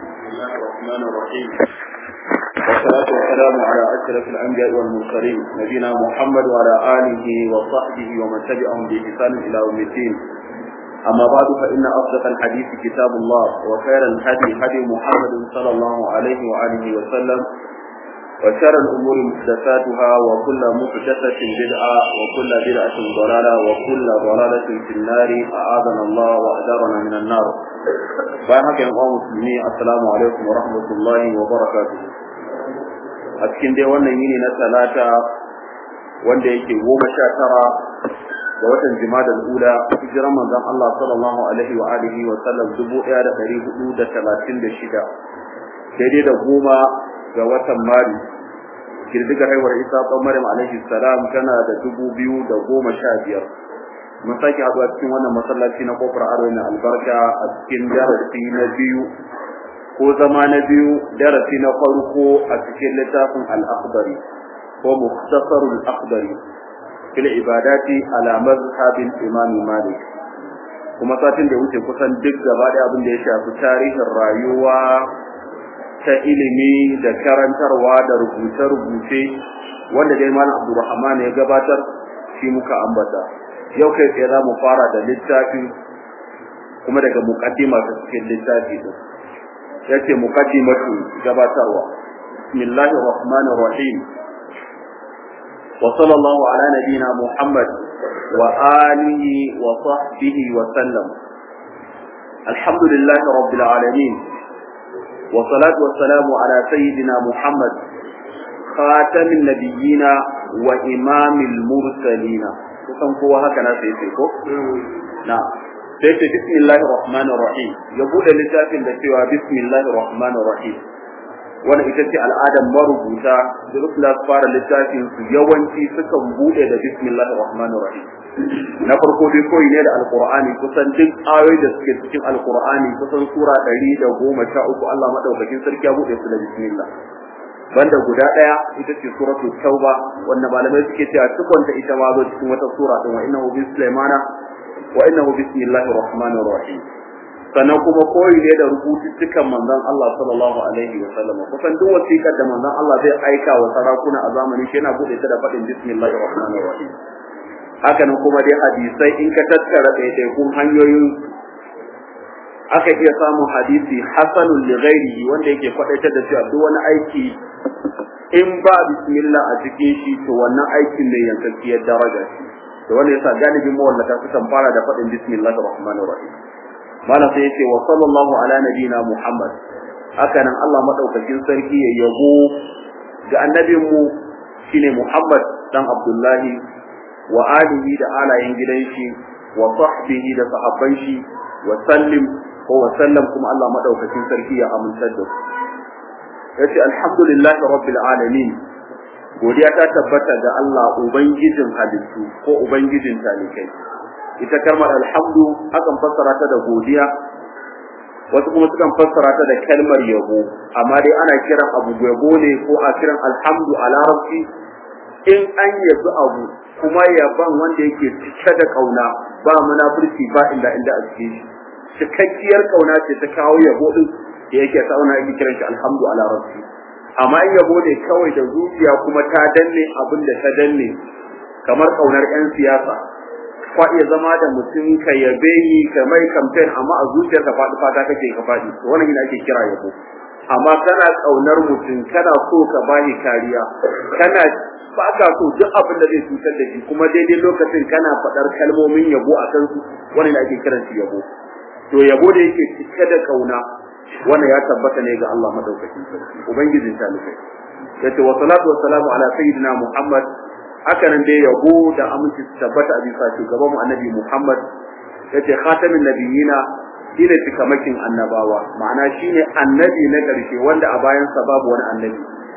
الله الرحمن الرحيم والصلاة والسلام على أشرف الأنبياء والمرسلين نبينا محمد وعلى آله وصحبه ومن تبعهم بإحسان إلى يوم الدين أما بعد فإن أصدق الحديث كتاب الله وخير الهدي هدي محمد صلى الله عليه وآله وسلم وشر الأمور محدثاتها وكل محدثة بدعة وكل بدعة ضلالة وكل ضلالة في النار أعاذنا الله وأجارنا من النار bayan haka yan musulmi assalamu alaikum wa rahmatullahi wa barakatuh a cikin dai wannan yini na talata wanda yake goma sha tara ga watan jimadal ula hijiran manzon Allah sallallahu alaihi wa alihi wa sallam dubu ɗaya da ɗari hudu da talatin da shida daidai da goma ga watan mari girgigar haihuwar isa ɗan maryam alaihi salam tana da dubu biyu da goma sha biyar mun sake haɗuwa cikin wannan masallaci na kofar aro na albarka a cikin darasi na biyu ko zama na biyu darasi na farko a cikin littafin al-akhdari ko mukhtasarul akhdari fil ibadati ala mazhabin imam malik kuma satin da wuce kusan duk gaba da abin da ya shafi tarihin rayuwa ta ilimi da karantarwa da rubuce-rubuce wanda dai malam abdurrahman ya gabatar shi muka ambata yau kai tsaye za mu fara da littafi kuma daga muqaddima ta cikin littafi din yace muqaddimatu gabatarwa bismillahir rahmanir rahim wa sallallahu ala nabiyyina muhammad wa alihi wa sahbihi wa sallam alhamdulillahi rabbil alamin wa salatu wa salamu ala sayyidina muhammad khatamin nabiyyina wa imamil mursalina kusan kowa haka na sai sai ko na sai ce bismillahir rahmanir rahim ya bude littafin da cewa bismillahir rahmanir rahim wannan ita ce al'adar marubuta da duk da fara littafin su yawanci sukan bude da bismillahir rahmanir rahim na farko dai koyi ne da alqur'ani kusan duk ayoyi da suke cikin alqur'ani kusan sura 113 Allah madaukakin sarki ya bude su da bismillah banda guda daya ita ce suratul tauba wanda malamai suke cewa tukunta ita ma zo cikin wata sura din wa innahu bi sulaimana wa innahu bismillahir rahmanir rahim sannan kuma koyi ne da rubututtukan manzon Allah sallallahu alaihi wa sallam kusan duk wasiƙar da manzon Allah zai aika wa sarakuna a zamanin shi yana bude ta da faɗin bismillahir rahmanir rahim haka nan kuma dai hadisai in ka tattara ɗaiɗaikun hanyoyin aka iya samun hadisi hasanun li ghairihi wanda yake faɗaitar da cewa duk wani aiki in ba bismillah a cikin shi to wannan aikin mai yankakkiyar daraja shi to wanda yasa galibin mawallata sukan fara da faɗin bismillahir rahmanir rahim malam sai yace wa sallallahu ala nabina muhammad haka nan Allah madaukakin sarki ya yabo ga annabinmu shine muhammad dan abdullahi wa alihi da alayen gidan shi wa sahbihi da sahabban shi wa sallim ko wa sallam kuma Allah madaukakin sarki ya amintar da su yace alhamdulillah rabbil alamin godiya ta tabbata ga Allah ubangijin halittu ko ubangijin talikai ita kalmar alhamdu akan fassara ta da godiya wasu kuma sukan fassara ta da kalmar yabo amma dai ana kiran abu yabo ne ko a kiran alhamdu a larabci in an yabi abu kuma yaban wanda yake cike da kauna ba munafurci ba inda inda a cikin shi cikakkiyar kauna ce ta kawo yabo din da yake sauna yake kiran shi alhamdu ala rabbi amma in yabo ne kawai da zuciya kuma ta danne abin da ta danne kamar kaunar yan siyasa kwa iya zama da mutum ka yabe ni ka mai campaign amma a zuciyarka faɗi fata kake ka faɗi to wannan yana ake kira yabo amma kana kaunar mutum kana so ka bani kariya kana ba ka so duk abin da zai cutar da shi kuma daidai lokacin kana faɗar kalmomin yabo a kansu wannan ake kiran shi yabo to yabo da yake cike da kauna wannan ya tabbata ne ga Allah madaukakin sarki ubangijin talibai yace wa salatu wa salamu ala sayyidina muhammad haka nan dai yabo da aminci su tabbata a bisa shugaban mu annabi muhammad yace khatamin nabiyina shine cikamakin annabawa ma'ana shine annabi na karshe wanda a bayan sa babu wani annabi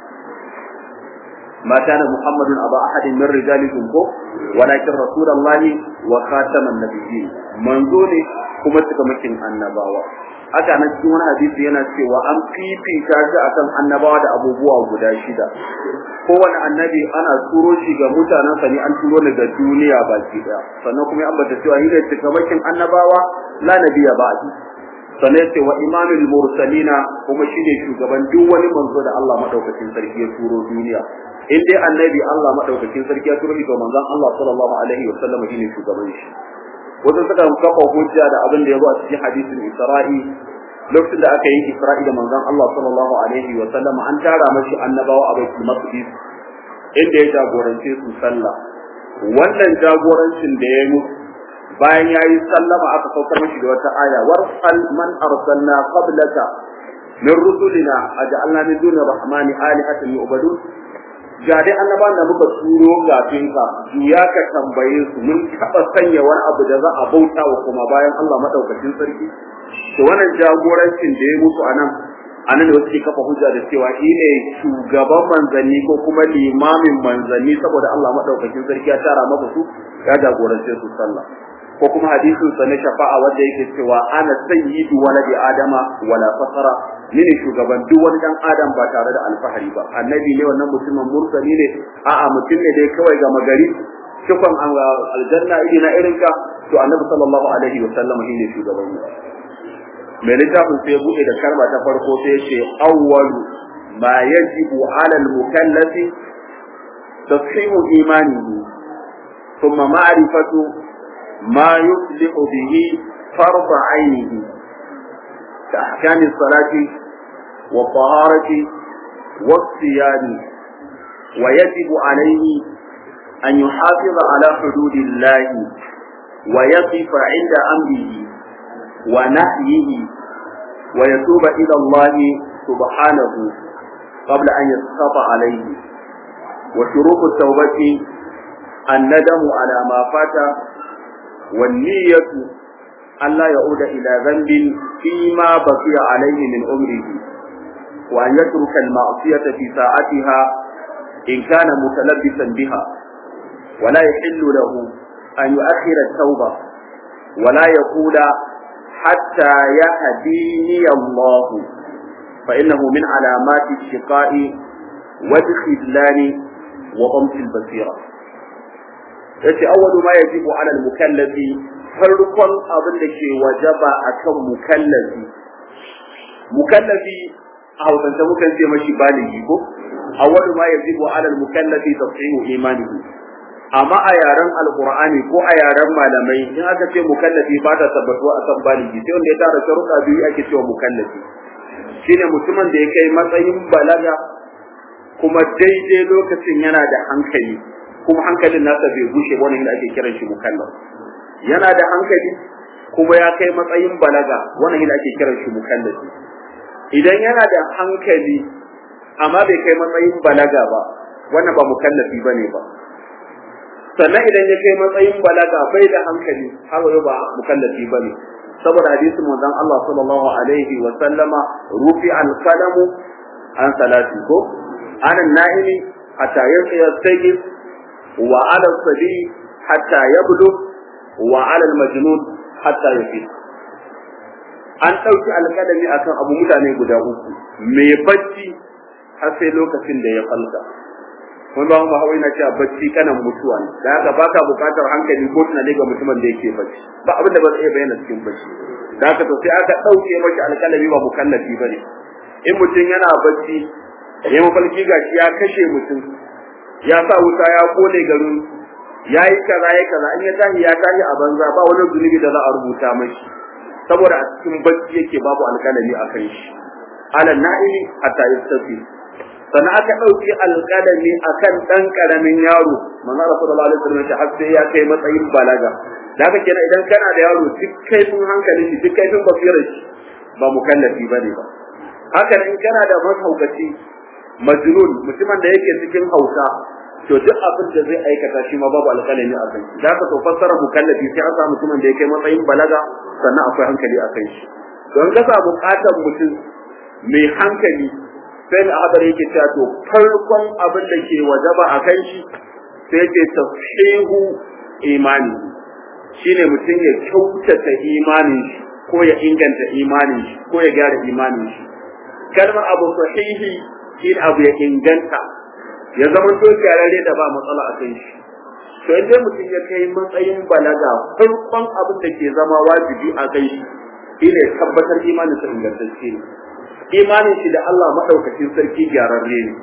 ما كان محمد أبا أحد من رجالكم ولكن رسول الله وخاتم النبيين منزوني كما تكمكين النباوة haka nan cikin wani hadisi yana cewa an fifita shi akan annabawa da abubuwa guda shida kowane annabi ana turo shi ga mutanensa ne an turo ne ga duniya baki daya sannan kuma ya ambata cewa shi ne cikamakin annabawa la nabiya ba'di sannan yace wa imamul mursalina kuma shine shugaban duk wani manzo da Allah madaukakin sarki ya turo duniya in dai annabi Allah madaukakin sarki ya turo shi to manzon Allah sallallahu alaihi wa sallam shine shugaban shi wajen suka kafa hujja da abin da ya zo a cikin hadisin Isra'i lokacin da aka yi Isra'i da manzon Allah sallallahu alaihi wa sallam an tara mashi annabawa a baitul maqdis inda ya jagorance su sallah wannan jagorancin da ya yi bayan ya yi sallama aka saukar mashi da wata aya warsal man arsalna qablaka min rusulina aj'alna min duni rahmani alihatan yu'badun ga dai annaban da muka turo kafin ka juya ka tambaye su mun taba sanya wani abu da za a bauta wa kuma bayan Allah madaukakin sarki to wannan jagorancin da ya musu anan anan da wasu ke kafa hujja da cewa shi ne shugaban manzanni ko kuma limamin manzanni saboda Allah madaukakin sarki ya tara maka su ya jagorance su sallah ko kuma hadisin sa na shafa'a wanda yake cewa ana sayyidu waladi adama wala fasara ni ne shugaban duk wani dan adam ba tare da alfahari ba annabi ne wannan mutumin mursali ne a'a mutum ne dai kawai ga magari shukran aljanna idina irinka to annabi sallallahu alaihi wa sallam shine shugaban mu mai littafin sai buɗe da karma ta farko sai ya ce awwalu ma yajibu ala al-mukallafi tashihu imanihi thumma ma'rifatu ma yuflihu bihi فرض عينه كأحكام الصلاة والطهارة والصيام ويجب عليه أن يحافظ على حدود الله ويقف عند أمره ونهيه ويتوب إلى الله سبحانه قبل أن يسخط عليه وشروط التوبة الندم على ما فات والنية ألا يعود إلى ذنب فيما بقي عليه من عمره وأن يترك المعصية في ساعتها إن كان متلبسا بها ولا يحل له أن يؤخر التوبة ولا يقول حتى يهديني الله فإنه من علامات الشقاء والخذلان وضمس البصيرة yace awwalu ma yajibu ala al-mukallafi farkon abin da ke wajaba akan mukallafi mukallafi a hausance mukan ce mashi baligi ko awwalu ma yajibu ala al-mukallafi tashihu imanihi amma a yaren alqur'ani ko a yaren malamai in aka ce mukallafi ba ta tabbatuwa a kan baligi sai wanda ya tara sharuɗa biyu ake cewa mukallafi shine mutumin da ya kai matsayin balaga kuma daidai lokacin yana da hankali kuma hankalin nasa bai gushe wani da ake kiran shi mukallaf yana da hankali kuma ya kai matsayin balaga wannan da ake kiran shi mukallafi idan yana da hankali amma bai kai matsayin balaga ba wannan ba mukallafi bane ba sannan idan ya kai matsayin balaga bai da hankali har yau ba mukallafi bane saboda hadisin manzon Allah sallallahu alaihi wa sallama rufi al-qalamu an salati ko ana na'imi hatta yastayqi wa ala sabi hatta yablu wa ala al-majnun hatta yafi an ɗauki alƙalami akan abu mutane guda uku mai bacci har sai lokacin da ya falka wani ba mu hawaii na cewa bacci kanan mutuwa ne da haka baka buƙatar hankali ko tunani ga mutumin da yake bacci ba abin da ba zai iya bayyana cikin bacci da haka to sai aka ɗauke mashi alƙalami ba mukallafi ba ne in mutum yana bacci ya mafarki gashi ya kashe mutum ya sa wuta ya kone garin ya yi kaza ya kaza in ya tashi ya tashi a banza ba wani zunubi da za a rubuta mashi saboda a cikin bacci yake babu alƙalami a kan shi alal na'ili hatta yastafi sannan aka ɗauki alƙalami akan ɗan ƙaramin yaro manzo rasulullahi alaihi wasallam har sai ya kai matsayin balaga da haka kenan idan kana da yaro duk kaifin hankali shi duk kaifin basirar shi ba mukallafi bane ba haka in kana da mahaukaci majnun mutumin da yake cikin hauka to duk abin da zai aikata shi ma babu alƙalami a kan shi da haka to fassara mukallafi sai an samu mutumin da yake matsayin balaga sannan akwai hankali a kan shi don ka samu katon mutum mai hankali sai da hadar yake cewa to farkon abin da ke wajaba a kan shi sai yake tashihu imani shine mutum ya kyautata imanin shi ko ya inganta imanin shi ko ya gyara imanin shi kalmar abu sahihi shi abu ya inganta ya zama to kyararre da ba matsala a kan shi to idan mutum ya kai matsayin balaga farkon abin da ke zama wajibi a kai shi ina tabbatar imanin sa ingantacce ne imanin shi da Allah madaukakin sarki gyararre ne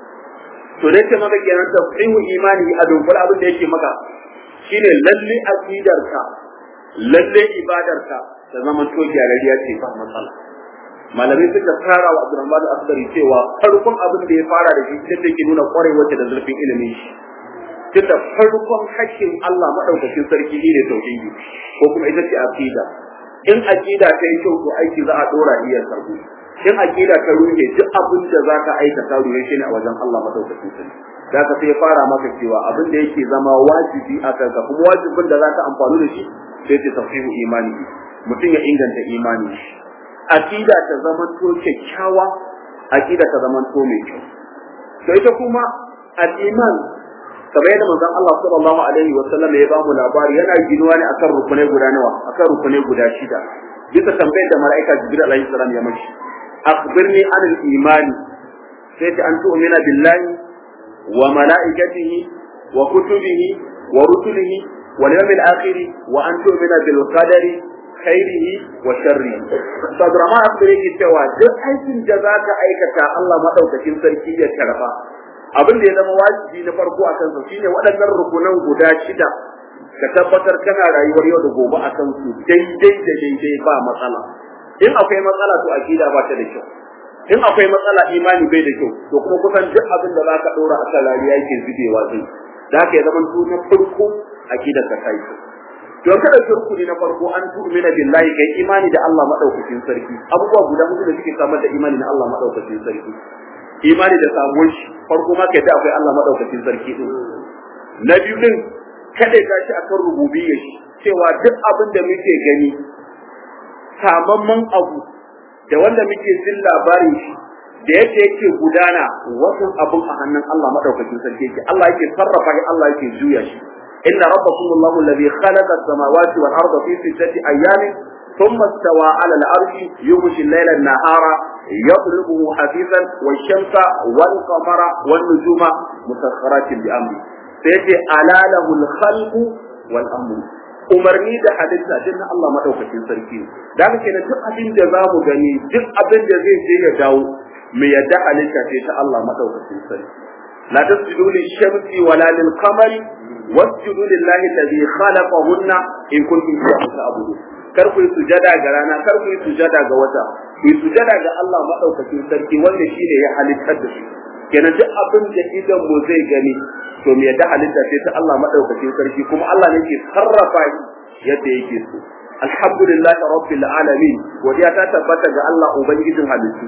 to dai ce maka kenan tafsiru imani a dunkul abin da yake maka shine lalle aqidarka lalle ibadarka ta zama to gyararriya ce ba matsala malamai suka tsara wa Abdurrahman Asdari cewa farkon abin da ya fara da shi da yake nuna kwarewar da zurfin ilimin shi tunda farkon hakkin Allah madaukakin sarki ne tauhidi ko kuma ita ce aqida in aqida ta yi kyau to aiki za a dora iya sarku in aqida ta ruhe duk abin da zaka aikata ruhe shi ne a wajen Allah madaukakin sarki zaka sai fara maka cewa abin da yake zama wajibi a kanka kuma wajibin da zaka amfani da shi sai ta tafsiru imani mutum ya inganta imani shi aqida ta zama to kyakkyawa aqida ta zama to mai kyau to ita kuma al-iman kamar yadda manzon Allah sallallahu alaihi wa sallam ya bamu labari yana ginuwa ne akan rukunai guda nawa akan rukunai guda shida bisa tambayar da mala'ika Jibril alaihi salam ya mashi akhbirni an al-iman sai ta an tu'mina billahi wa mala'ikatihi wa kutubihi wa rusulihi wal yawmil akhir wa an tu'mina bil qadari khairihi wa sharrihi sadrama akhbiri ki cewa duk aikin da zaka aikata Allah madaukakin sarki ya karba abin da ya zama wajibi na farko a kansa shine waɗannan rukunan guda shida ka tabbatar kana rayuwar yau da gobe a kan su daidai da daidai ba matsala in akwai matsala to akida ba ta da kyau in akwai matsala imani bai da kyau to kuma kusan duk abin da zaka dora a kan rayuwa yake zubewa zai da haka ya zama na farko akidar ka kai don kada ki rukuni na farko an tu'mina billahi kai imani da Allah madaukakin sarki abubuwa guda hudu da suke samar da imani na Allah madaukakin sarki imani da samuwar shi farko ma kai da akwai Allah madaukakin sarki din na biyu din kada ka shi akan rububiyyar shi cewa duk abin da muke gani samamman abu da wanda muke jin labarin shi da yadda yake gudana wasu abun a hannun Allah madaukakin sarki yake Allah yake sarrafa shi Allah yake juya shi inna rabbakum Allahu alladhi khalaqa as-samawati wal arda fi sittati ayamin ثم استوى على العرش يغشي الليل النهار يطلبه حثيثا والشمس والقمر والنجوم مسخرات بأمره سيجي ألا له الخلق والأمر umarni da halitta din na Allah madaukakin sarki da haka kenan duk abin da za mu gani duk abin da zai je ya dawo mu yadda halitta ce ta Allah madaukakin sarki la tasjudu lish-shamsi wala lil-qamari wasjudu lillahi alladhi khalaqahunna in kuntum iyyahu ta'budun kar ku yi sujada ga rana kar ku yi sujada ga wata ku yi sujada ga Allah madaukakin sarki wanda shine ya halittar da shi kenan duk abin da idan mu zai gani to me yadda halitta ce ta Allah madaukakin sarki kuma Allah ne ke sarrafa shi yadda yake so alhamdulillah rabbil alamin godiya ta tabbata ga Allah ubangijin halittu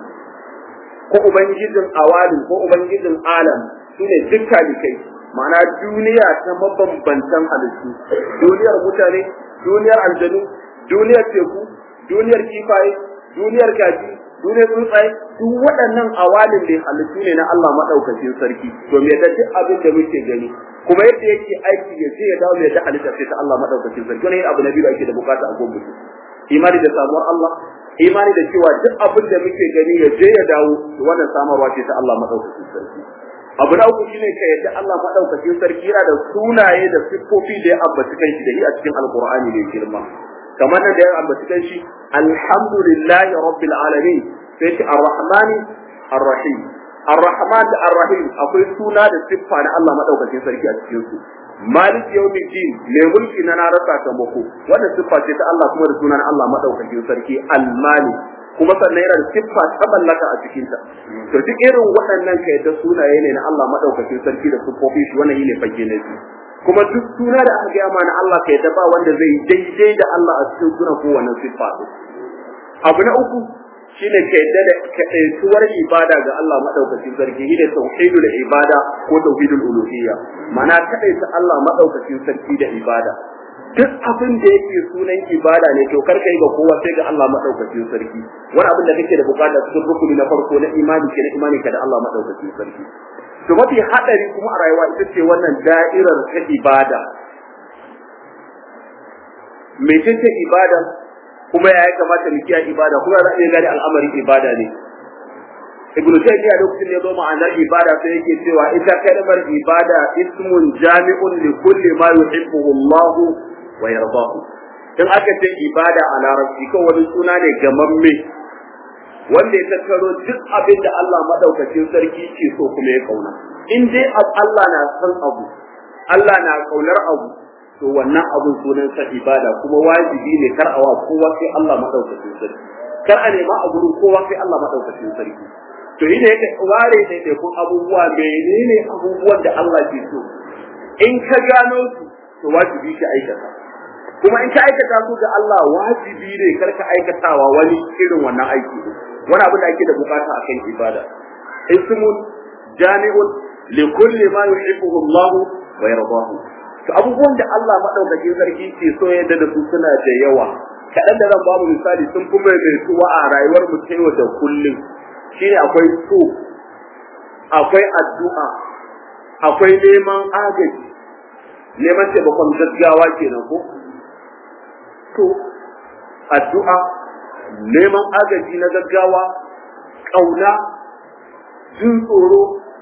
ko ubangijin awalin ko ubangijin alam shine dukkan kai ma'ana duniya ta mabambantan halittu duniyar mutane duniyar aljanu duniyar teku duniyar kifaye duniyar kaji duniyar tsuntsaye duk waɗannan awalin da halittu ne na Allah madaukakin sarki to me da duk abin da muke gani kuma yadda yake aiki ya je ya dawo me da halitta sai ta Allah madaukakin sarki wannan abu na biyu da ake da bukata a gobe imani da samuwar Allah imani da cewa duk abin da muke gani ya je ya dawo wannan samarwa ce ta Allah madaukakin sarki abu na uku shine ka yadda Allah madaukakin sarki yana da sunaye da siffofi da ya ambaci kanshi da shi a cikin alqur'ani mai girma kamar nan da ya ambaci kanshi alhamdulillahi rabbil alamin sai shi arrahmani arrahim arrahman da arrahim akwai suna da siffa na Allah madaukakin sarki a cikin su malik yawmiddin mai mulki na na rasa ta mako wannan siffa ce ta Allah kuma da sunan Allah madaukakin sarki al-malik kuma sannan yana da siffa ta mallaka a cikin ta to duk irin waɗannan kai da sunaye ne na Allah madaukakin sarki da siffofi shi wannan yine fage na shi kuma duk suna da aka gaya mana Allah kai da ba wanda zai daidai da Allah a cikin sunan kowanne siffa abu na uku shine ka yadda da kaɗaituwar ibada ga Allah maɗaukacin sarki shi ne tauhidul ibada ko tauhidul uluhiyya mana kaɗaita Allah maɗaukacin sarki da ibada duk abin da yake sunan ibada ne to kar kai ga kowa sai ga Allah maɗaukacin sarki wani abin da kake da bukata cikin rukuni na farko na imani ke na imani ka da Allah maɗaukacin sarki to mafi haɗari kuma a rayuwa ita ce wannan da'irar ta ibada mecece ibada kuma ya kamata mu kiyaye ibada kuma za a iya gane al'amarin ibada ne ibnu taymiya lokacin da ya zo ma'anar ibada sai yake cewa ita kalmar ibada ismun jami'un li kulli ma yuhibbuhu Allah wa yardahu in aka ce ibada a larabci kan wani suna ne gamamme wanda ya tattaro duk abin da Allah madaukakin sarki ke so kuma ya kauna in dai Allah na san abu Allah na kaunar abu to wannan abun sunan sa ibada kuma wajibi ne kar a wa kowa sai Allah madaukakin sarki kar a nema a gurin kowa sai Allah madaukakin sarki to yi da yake ware ne da kun abubuwa menene abubuwan da Allah ke so in ka gano su to wajibi ka aikata kuma in ka aikata su ga Allah wajibi ne kar ka aikatawa wani irin wannan aiki wani abu da ake da bukata akan ibada ismun jami'un li kulli ma yuhibbuhu Allah wa yardahu to abubuwan da Allah madaukakin sarki ke so yadda da su suna da yawa kaɗan da zan ba mu misali sun kuma mai tuwa a rayuwar mu ta yau da kullum shine akwai so akwai addu'a akwai neman agaji neman taimakon gaggawa kenan ko to addu'a neman agaji na gaggawa ƙauna jin tsoro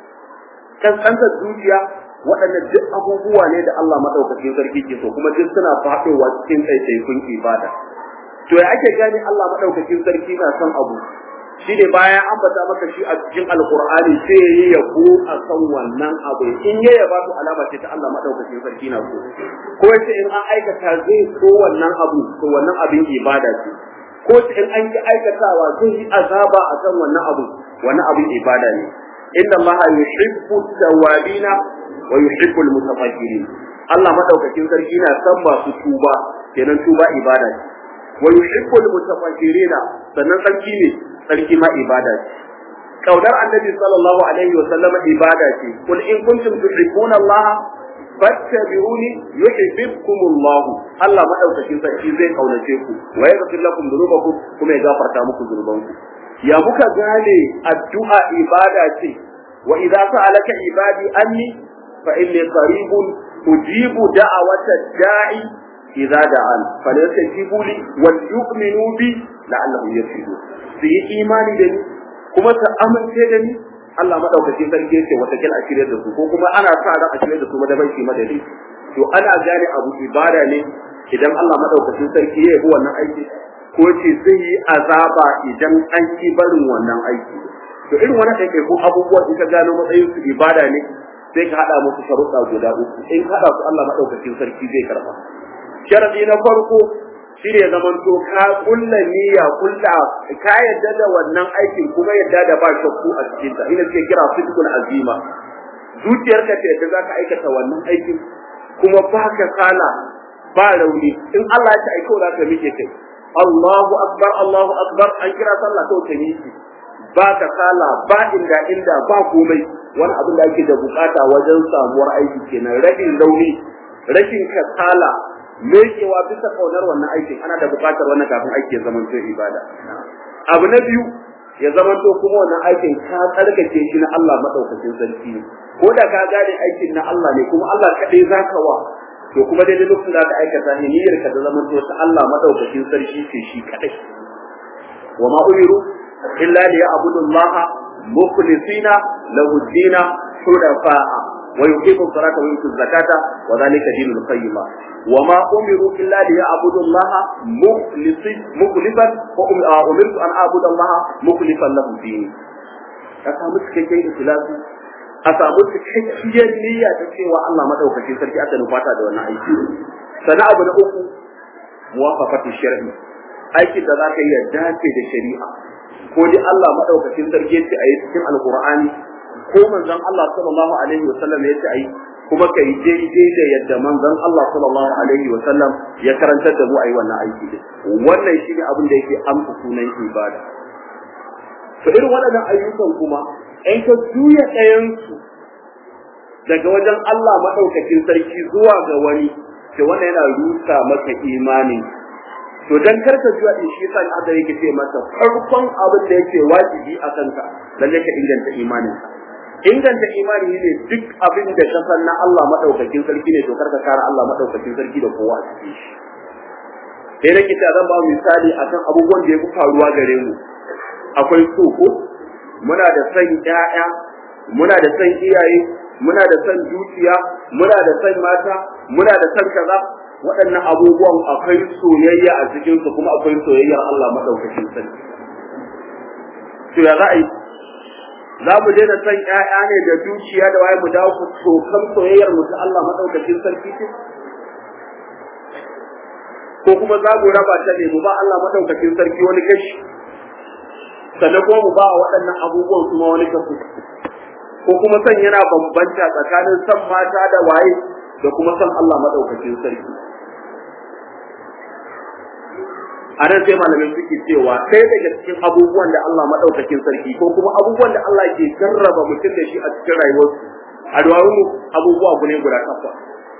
kankantar zuciya waɗannan duk abubuwa ne da Allah maɗaukakin sarki ke so kuma duk suna faɗowa cikin ɗaiɗaikun ibada to ya ake gane Allah maɗaukakin sarki na son abu shi ne bayan an bata maka shi a cikin alkur'ani sai ya yi yabo a kan wannan abu in ya yaba to alama ce ta Allah madaukakin sarki na so ko yace in an aikata zai so wannan abu to wannan abin ibada ce ko yace in an yi aikatawa zai yi azaba a kan wannan abu wannan abin ibada ne inna Allah yuhibbu tawabina wa yuhibbu almutatahhirin Allah madaukakin sarki na san masu tuba kenan tuba ibada ce wa yuhibbu almutatahhirina sannan sarki ne sarki ma ibada ce kaunar annabi sallallahu alaihi wa sallama ibada ce kul in kuntum tuhibbuna Allah fattabi'uni yuhibbukum Allah Allah madaukakin sarki zai kaunace ku wa yaghfir lakum dhunubakum kuma ya gafarta muku dhunubanku ya muka gane addu'a ibada ce wa idza sa'alaka ibadi anni fa inni qaribun ujibu da'awata da'i idza da'an falyastajibu li wal yu'minu bi la'allahum yarshudun su yi imani da ni kuma su amince da ni Allah madaukakin sarki yace wata kil a shirye da su ko kuma ana sa ran a shirye da su madaban shi madadi to ana gane abu ibada ne idan Allah madaukakin sarki ya yi wannan aiki ko ce zai yi azaba idan an ki barin wannan aiki to irin wannan da ko abubuwa in ka gano matsayin su ibada ne sai ka hada musu sharuɗa guda uku in ka hada su Allah madaukakin sarki zai karba sharadi na farko shi ne zaman to ka kulla niyya kulla ka yadda da wannan aikin kuma yadda da ba shakku a cikin ta ina ce kira fitkul azima zuciyarka ce da zaka aikata wannan aikin kuma ba ka sala ba rauni in Allah ya aiko za ka mike kai Allahu akbar Allahu akbar an kira sallah to ta miki ba ka sala ba inda inda ba komai wani abin da ake da bukata wajen samuwar aiki kenan rabin rauni rashin kasala mekewa bisa kaunar wannan aikin ana da buƙatar wannan kafin aiki ya zamanto ibada abu na biyu ya zamanto kuma wannan aikin ka tsarkake shi na Allah madaukakin sarki ko da ka gane aikin na Allah ne kuma Allah kaɗai zaka wa to kuma daidai lokacin da ka aikata ne niyyar ka da zamanto ta Allah madaukakin sarki ce shi kaɗai wa ma umiru illa liya'budu Allah mukhlisina lahu dina hudafa'a ويقيم الصلاة ويؤتوا الزكاة وذلك دين القيمة وما أمروا إلا ليعبدوا الله مخلصا مخلصا وأمرت أن أعبد الله مخلصا له ديني أسامو cikakken ikhlasi a samu cikakkiyar niyya ta cewa Allah madaukakin sarki aka nufata da wannan aiki sana abu na uku muwafaqatu shar'i aikin da zaka yi dace da shari'a ko dai Allah madaukakin sarki yace a yi cikin alqur'ani ko manzon Allah sallallahu alaihi wa sallam yace ai kuma kai daidai da yadda manzon Allah sallallahu alaihi wa sallam ya karantar da mu ayi wannan aiki din wannan shine abin da yake amsa sunan ibada to irin waɗannan ayyukan kuma in ka juya ɗayan su daga wajen Allah madaukakin sarki zuwa ga wani to wannan yana rusa maka imani to dan karka juya din shi sai Allah yake ce masa farkon abin da yake wajibi a kanka lalle ka inganta imaninka inganta imani ne duk abin da ka san na Allah madaukakin sarki ne to karka kara Allah madaukakin sarki da kowa a cikin shi sai nake ta zan ba misali akan abubuwan da ya fi faruwa gare mu akwai so ko muna da san ƴaƴa muna da san iyaye muna da san dukiya muna da san mata muna da san kaza waɗannan abubuwan akwai soyayya a cikin su kuma akwai soyayyar Allah madaukakin sarki to ya za a yi za mu daina san ƴaƴa ne da dukiya da waye mu dawo ku tokan soyayyar mu ta Allah madaukakin sarki ce ko kuma za mu raba ta ne mu ba Allah madaukakin sarki wani kashi sannan kuma mu ba waɗannan abubuwan kuma wani kasu ko kuma san yana bambanta tsakanin san mata da waye da kuma san Allah madaukakin sarki a nan sai malamai suke cewa sai daga cikin abubuwan da Allah madaukakin sarki ko kuma abubuwan da Allah ke jarraba mutum da shi a cikin rayuwarsu a duwawu abubuwa gune guda takwas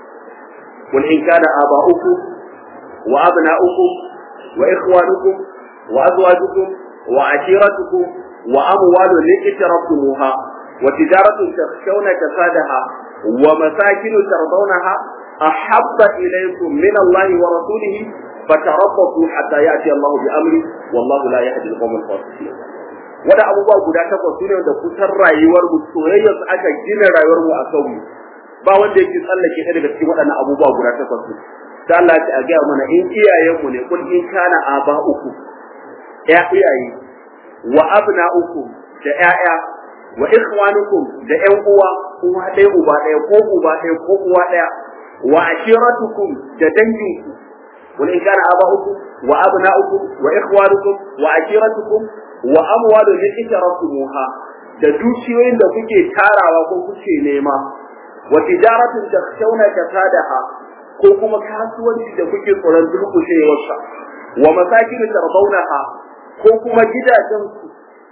wal in kana aba'ukum wa abna'ukum wa ikhwanukum wa azwajukum wa ashiratukum wa amwalun iqtarabtumuha wa tijaratun takhshawna kasadaha wa masakin tardawnaha ahabba ilaykum min Allah wa rasulihi فتربصوا حتى ياتي الله بامره والله لا يهدي القوم الفاسقين wada abubuwa guda takwas sune da kusan rayuwar mu soyayyar su aka gina rayuwar mu a kanmu ba wanda yake tsallake ɗaya daga cikin waɗannan abubuwa guda takwas su da Allah ya ga mana in iyayen mu ne kun in kana aba uku ya iyaye wa abna uku da ƴaƴa wa ikhwanukum da ƴan uwa uwa ɗaya uba ɗaya ko uba ɗaya ko uwa ɗaya wa ashiratukum da danginku قل إن كان آباؤكم وأبناؤكم وإخوانكم وعشيرتكم وأموال اقترفتموها da dukiyoyin da kuke tarawa ko kuke nema wa tijaratun takhshawna kasadaha ko kuma kasuwanci da kuke tsoron durkushewarsa wa masakin tarbawnaha ko kuma gidajen ku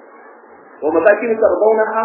wa masakin tarbawnaha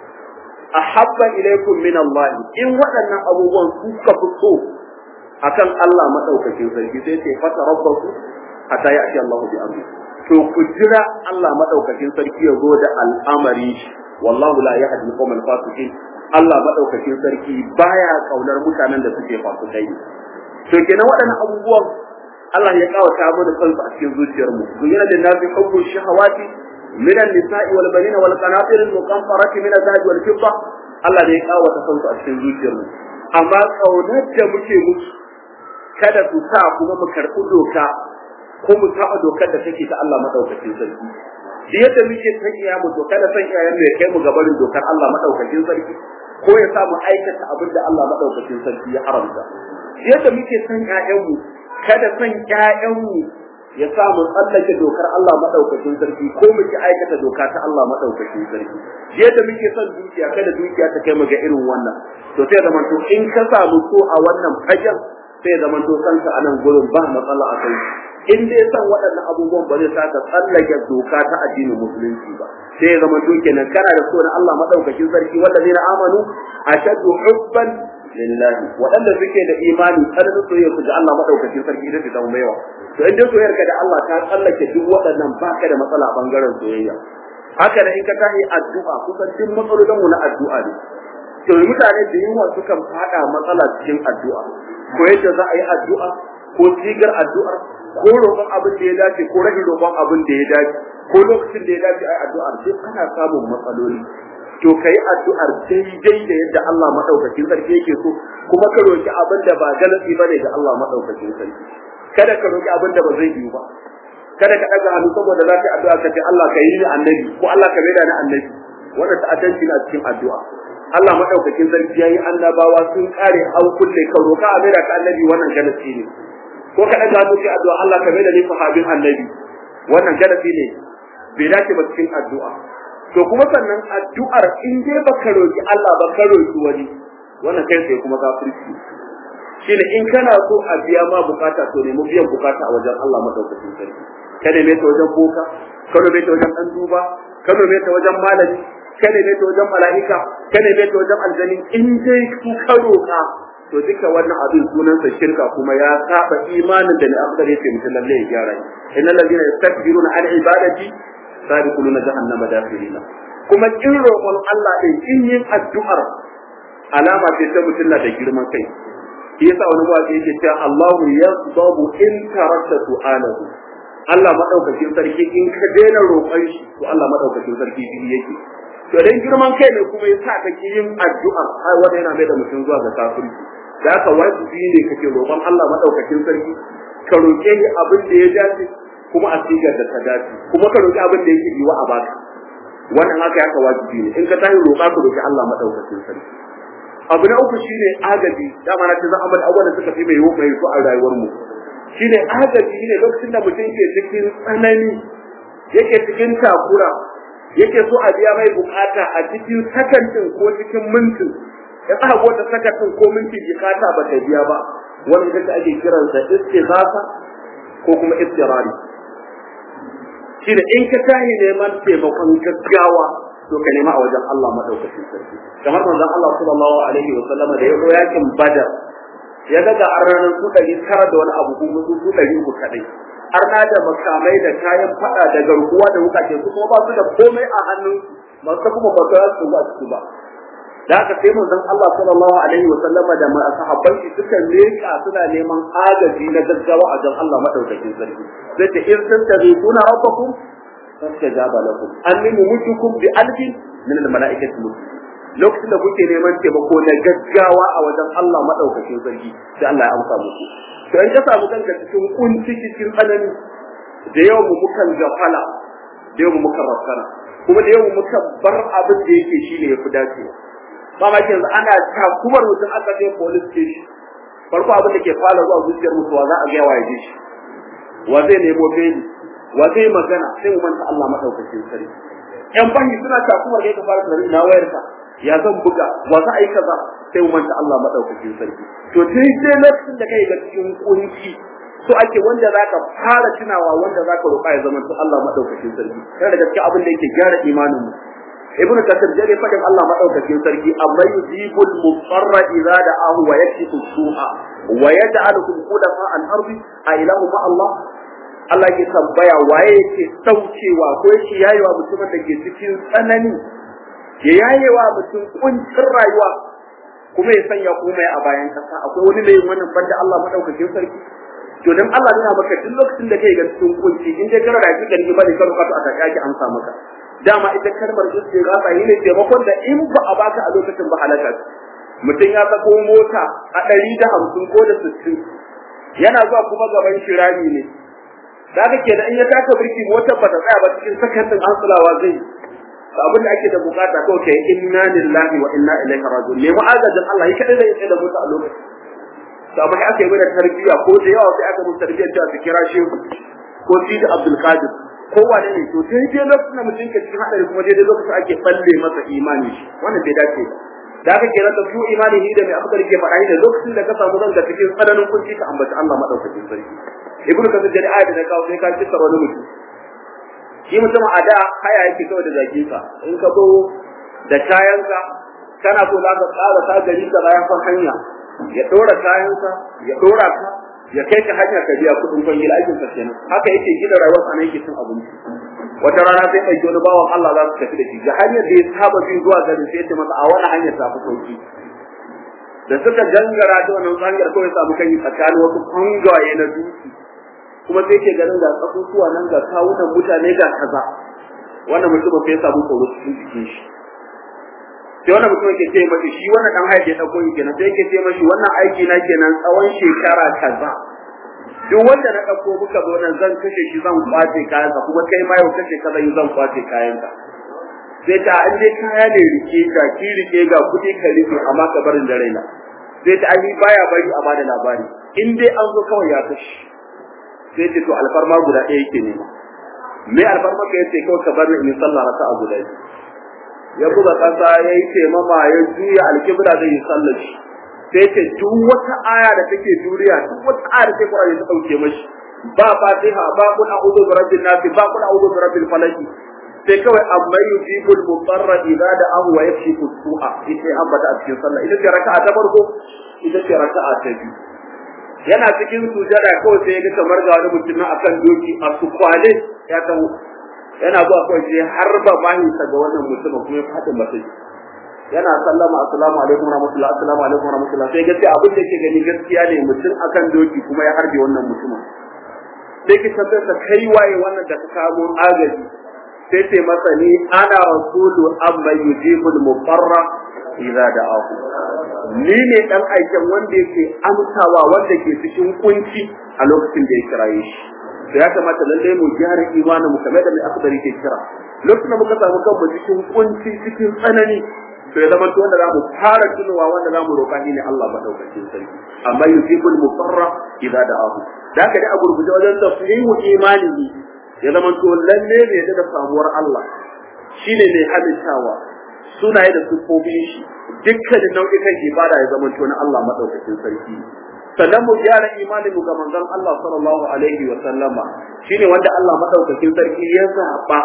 ahabba ilaykum min Allah in waɗannan abubuwan suka fi so akan Allah madaukakin sarki sai ce fata rabbaku hatta ya ake Allah bi amri to ku jira Allah madaukakin sarki ya zo da al'amari wallahu la yahdi al fasiqin Allah madaukakin sarki baya kaunar mutanen da suke fasikai to kenan waɗannan abubuwan Allah ya kawata mu da kansu a cikin zuciyar mu duniya da nafi hubbu shahawati min an-nisa'i wal banina wal qanatir al-muqantarati min az-zahab wal fidda Allah da ya kawata kansu a cikin zuciyar mu amma kaunar da muke musu kada su sa kuma mu karɓi doka ko mu taɓa dokar da take ta Allah madaukakin sarki da yadda muke san iya mu to kada san iyayen mu ya kai mu gabarin dokar Allah madaukakin sarki ko ya sa mu aikata abin da Allah madaukakin sarki ya haramta yadda muke san ƴaƴan mu kada san ƴaƴan mu ya sa mu tsallake dokar Allah madaukakin sarki ko mu ki aikata doka ta Allah madaukakin sarki yadda muke son dukiya kada dukiya ta kai mu ga irin wannan to sai zaman to in ka samu so a wannan fagen sai zaman to kanka anan gurin ba matsala a kai in dai san waɗannan abubuwan ba zai saka tsallake doka ta addinin musulunci ba sai zama to kenan kana da so na Allah madaukakin sarki wallazina amanu ashaddu hubban lillahi waɗanda suke da imani tsananin soyayya su ga Allah madaukakin sarki ita ce zama maiwa to in dai soyayyar ka da Allah ta tsallake duk waɗannan baka da matsala a bangaren soyayya haka da in ka tahi addu'a kusan duk matsalolin mu na addu'a ne to mutane da yawa sukan fada matsala cikin addu'a ko yadda za a yi addu'a ko sigar addu'ar ko roƙon abin da ya dace ko rashin roƙon abin da ya dace ko lokacin da ya dace a yi addu'ar sai kana samun matsaloli to kai addu'ar daidai da yadda Allah madaukakin sarki yake so kuma ka roki abin da ba galasi bane ga Allah madaukakin sarki kada ka roki abin da ba zai yi ba kada ka daga hannu saboda za ka yi addu'a ka ce Allah ka yi ni annabi ko Allah ka maida ni annabi wannan ta'addanci na cikin addu'a Allah madaukakin sarki yayi annabawa sun kare an kulle ka roka a maida ka annabi wannan galasi ne ko ka daga hannu sai addu'a Allah ka maida ni sahabin annabi wannan galasi ne bai dace ba cikin addu'a to kuma sannan addu'ar in dai baka roki Allah ba ka roki wani wannan kai sai kuma kafirci shine in kana so a biya ma bukata to nemi biyan bukata a wajen Allah madaukakin sarki ka neme ta wajen boka ka neme ta wajen dan duba ka neme ta wajen malami ka neme ta wajen mala'ika ka neme ta wajen aljani in dai ku ka roka to duka wannan abin sunansa shirka kuma ya saba imanin da ne afdal yake mutum lalle ya gyara innal ladina yastakbiruna an ibadati sadiquluna jahannama dakhilina kuma kin roƙon Allah din kin yin addu'ar alama ce ta mutum na da girman kai shi yasa wani mawaƙi yake cewa Allahu yasdabu in tarakta su'alahu Allah madaukakin sarki in ka daina roƙon shi to Allah madaukakin sarki shi yake to dan girman kai ne kuma yasa kake yin addu'a har wanda yana mai da mutum zuwa ga kafirci da haka wajibi ne kake roƙon Allah madaukakin sarki ka roƙe shi abin da ya dace kuma a sigar da ta dace kuma ka roƙi abin da yake yiwa a baka wannan haka ya ka wajibi ne in ka tashi roƙa ka roƙi Allah madaukakin sarki abu na uku shine agaji dama na ce za a bar abubuwan da suka fi mai yiwu mai su a rayuwar mu shine agaji shine lokacin da mutum ke cikin tsanani yake cikin takura yake so a biya mai bukata a cikin sakantin ko cikin mintin ya sa wata sakantin ko minti bukata ba ta biya ba wani ita ake kiransa istighatha ko kuma istirari shine in ka tahi neman taimakon gaggawa to ka nema a wajen Allah madaukakin sarki kamar manzon Allah sallallahu alaihi wa sallama da ya zo yakin badar ya ga ga ranar su ɗari tara da wani abu kuma su su ɗari uku kaɗai har na da makamai da kayan faɗa da garkuwa da wukace su kuma ba su da komai a hannun masu kuma ba su ba su ba da haka sai manzon Allah sallallahu alaihi wa sallama da sahabban shi suka leka suna neman agaji na gaggawa a jan Allah madaukakin sarki sai ta in sun tabi kuna rabbakum fastajaba lakum anni mumutukum bi alfin min al malaikati lokacin da kuke neman taimako na gaggawa a wajen Allah madaukakin sarki sai Allah ya amsa muku to in ka samu kanka cikin kunci cikin tsanani da yawan mu mukan gafala da yawan mu mukan rafkana kuma da yawan mu mukan bar abin da yake shine yafi dacewa mamaki yanzu ana takumar mutum aka kai police station farko abin da ke fara zuwa zuciyar mutuwa za a ga wa yaje shi wa zai nemo beli wa zai magana sai mu manta Allah madaukakin sarki yan banki suna takumar kai ka fara tunani na wayar ka ya zan buga wa za a yi kaza sai mu manta Allah madaukakin sarki to sai sai lokacin da kai ga cikin kunci so ake wanda zaka fara tunawa wanda zaka roƙa ya zama to Allah madaukakin sarki yana da gaskiya abin da yake gyara imanin mu ibn kasir jare fadin Allah madaukakin sarki amma yujibul mutarra idza da'ahu wa yakshifu su'a wa yaj'alukum khulafa al-ardi a ilahu ma Allah Allah ke tambaya waye yake saukewa ko yake yayewa mutumin da ke cikin tsanani ya yayewa mutum kuncin rayuwa kuma ya sanya komai a bayan kasa akwai wani mai wannan banda Allah madaukakin sarki to dan Allah yana maka duk lokacin da kai ga cikin kunci in dai kana da hakikar imani kan ka to aka kaki amsa maka dama ita kalmar istighatha ne taimakon da in ba a baka a lokacin ba halaka mutum ya sako mota a ɗari da hamsin ko da sittin yana zuwa kuma gaban shirami ne da haka ke da in ya taka birki motar ba ta tsaya ba cikin sakannin ansulawa zai abin da ake da bukata ko kai inna lillahi wa inna ilaihi raji'un ne mu agajin Allah yi kadai zai da mota a lokacin to amma aka yi mana tarbiyya ko da yawa sai aka musu tarbiyyar da su kira shehu ko sidi abdul qadir kowane ne to sai dai lokacin da mutum ke cikin hadari kuma daidai lokacin ake balle masa imani shi wannan bai dace ba da aka kira da su imani ni da mai akhdar ke faɗa da lokacin da ka samu ranka cikin tsananin kunci ka ambaci Allah madaukakin sarki ibnu kasir da ayat da kawo sai ka kissa wani mutum shi mutum a da haya yake kawai da zaki ka in ka zo da kayanka kana so za ka tsara ta gari ka bayan kan hanya ya dora kayanka ya dora ka ya kai ka hanya ka biya kudin kwangila aikin sa kenan haka yake gina rayuwar sa ne yake cin abinci wata rana sai ɗauki wani bawan Allah za su tafi da shi ga hanyar da ya saba bin zuwa garin sai ce masa a wani hanyar ta fi sauki da suka gangara da wannan hanyar kawai samu kai tsakanin wasu kwangaye na dutse kuma sai ke ganin ga tsakutuwa nan ga kawunan mutane ga kaza wannan mutum sai ya samu tsoro cikin jikin shi sai wannan mutum yake ce mashi shi wannan dan haife dauko yi kenan sai yake ce mashi wannan aiki na kenan tsawon shekara kaza duk wanda na dauko muka zo nan zan kashe shi zan kwace kayansa kuma kai ma yau kashe ka zan zan kwace kayanka sai ta an je kaya ne rike ka ki rike ga kuɗi ka rike amma ka barin da raina sai ta ai baya bari a bada labari in dai an zo kawai ya kashe sai ce to alfarma guda ɗaya yake nema me alfarma ka yace kawai ka bar ni in sallah raka'a guda biyu ya buga kasa ya yi taimama ya juya alkibla zai yi sallar shi sai ce duk wata aya da take duniya duk wata aya da take Qur'ani ta dauke mashi ba fatiha ba kun a'udhu bi rabbin nas ba kun a'udhu bi rabbil falaq sai kawai amma yujibul mutarra idza da'ahu wa yakshifu su'a ita ambata a cikin sallah ita ce raka'a ta farko ita ce raka'a ta biyu yana cikin sujada kawai sai ya ga kamar ga wani mutum akan doki a su kwale ya taho yana zuwa kawai sai har ba mahisa ga wannan mutum kuma ya fada masa yana sallama assalamu alaikum warahmatullahi assalamu alaikum warahmatullahi sai gaskiya abin da yake gani gaskiya ne mutum akan doki kuma ya harbe wannan mutumin sai ki tambayar sa kai waye wannan da ka kawo agaji sai ce masa ni ana rasulu amma yujibul mufarra idza da'ahu ni ne dan aiken wanda yake amsawa wanda ke cikin kunci a lokacin da ya kiraye shi da ya kamata lalle mu gyara imanin mu kamar da mai akbari ke kira lokacin da muka samu kanmu cikin kunci cikin tsanani to ya zama to wanda za mu fara tunowa wanda za mu roƙa shi ne Allah madaukakin sarki amma yusibul mufarra idza da'ahu da haka dai a gurguje wajen tafsiru imanihi ya zama to lalle ne da samuwar Allah shine mai halittawa sunaye da sufofin shi dukkanin nau'ikan ibada ya zama to na Allah madaukakin sarki sannan mu gyara imanin mu ga manzon Allah sallallahu alaihi wa sallama shine wanda Allah madaukakin sarki ya zaba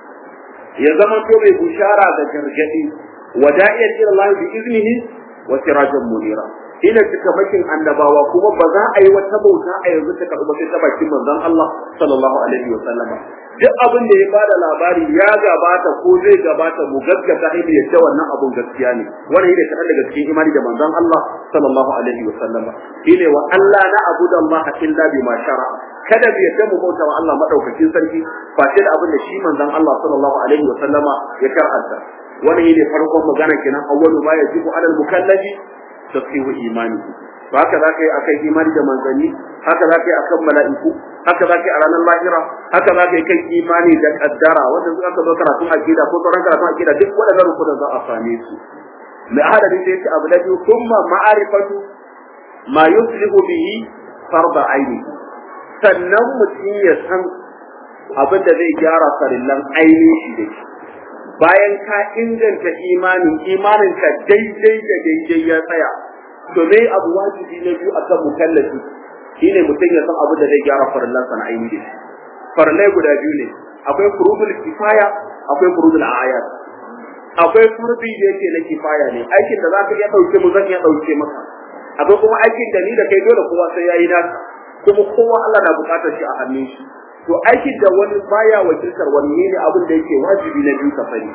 ya zama to mai bushara da gargadi وداعيا الى الله باذنه وسراجا منيرا ina cikamakin annabawa kuma ba za a yi wata bauta a yanzu ta karɓi sai ta bakin manzon Allah sallallahu alaihi wa sallama duk abin da ya bada labari ya gabata ko zai gabata mu gaskata ne yadda wannan abun gaskiya ne wannan yake kaɗan daga cikin imani da manzon Allah sallallahu alaihi wa sallama shine wa Allah na abuda Allah illa bima shara kada mu yadda mu bauta wa Allah madaukakin sarki ba sai da abin da shi manzon Allah sallallahu alaihi wa sallama ya karanta wannan ne farkon magana kenan awwalu ma yajibu alal mukallafi tasfihu imani ba haka za ka yi akan imani da manzanni haka za ka yi akan mala'iku haka za ka yi a ranar lahira haka za ka yi kan imani da kaddara wanda suka zo karatun aqida ko sauran karatun aqida duk waɗannan rukunan za a same su mai ahadari sai ce abu na biyu kuma ma'arifatu ma yuslihu bihi farda aini sannan mutum ya san abin da zai gyara farillan ainihin shi da shi bayan ka inganta imanin imanin ka daidai da daidai ya tsaya to me abu wajibi na biyu akan mukallafi shine mutum ya san abu da zai gyara farillan sa na aini da shi farillai guda biyu ne akwai furudul kifaya akwai furudul ayat akwai furbi da yake na kifaya ne aikin da zaka iya dauke mu zan iya dauke maka akwai kuma aikin da ni da kai dole kowa sai yayi naka kuma kowa Allah na bukatar shi a hannun shi to aikin da wani baya wakiltar wani ne abin da yake wajibi na biyu ka sani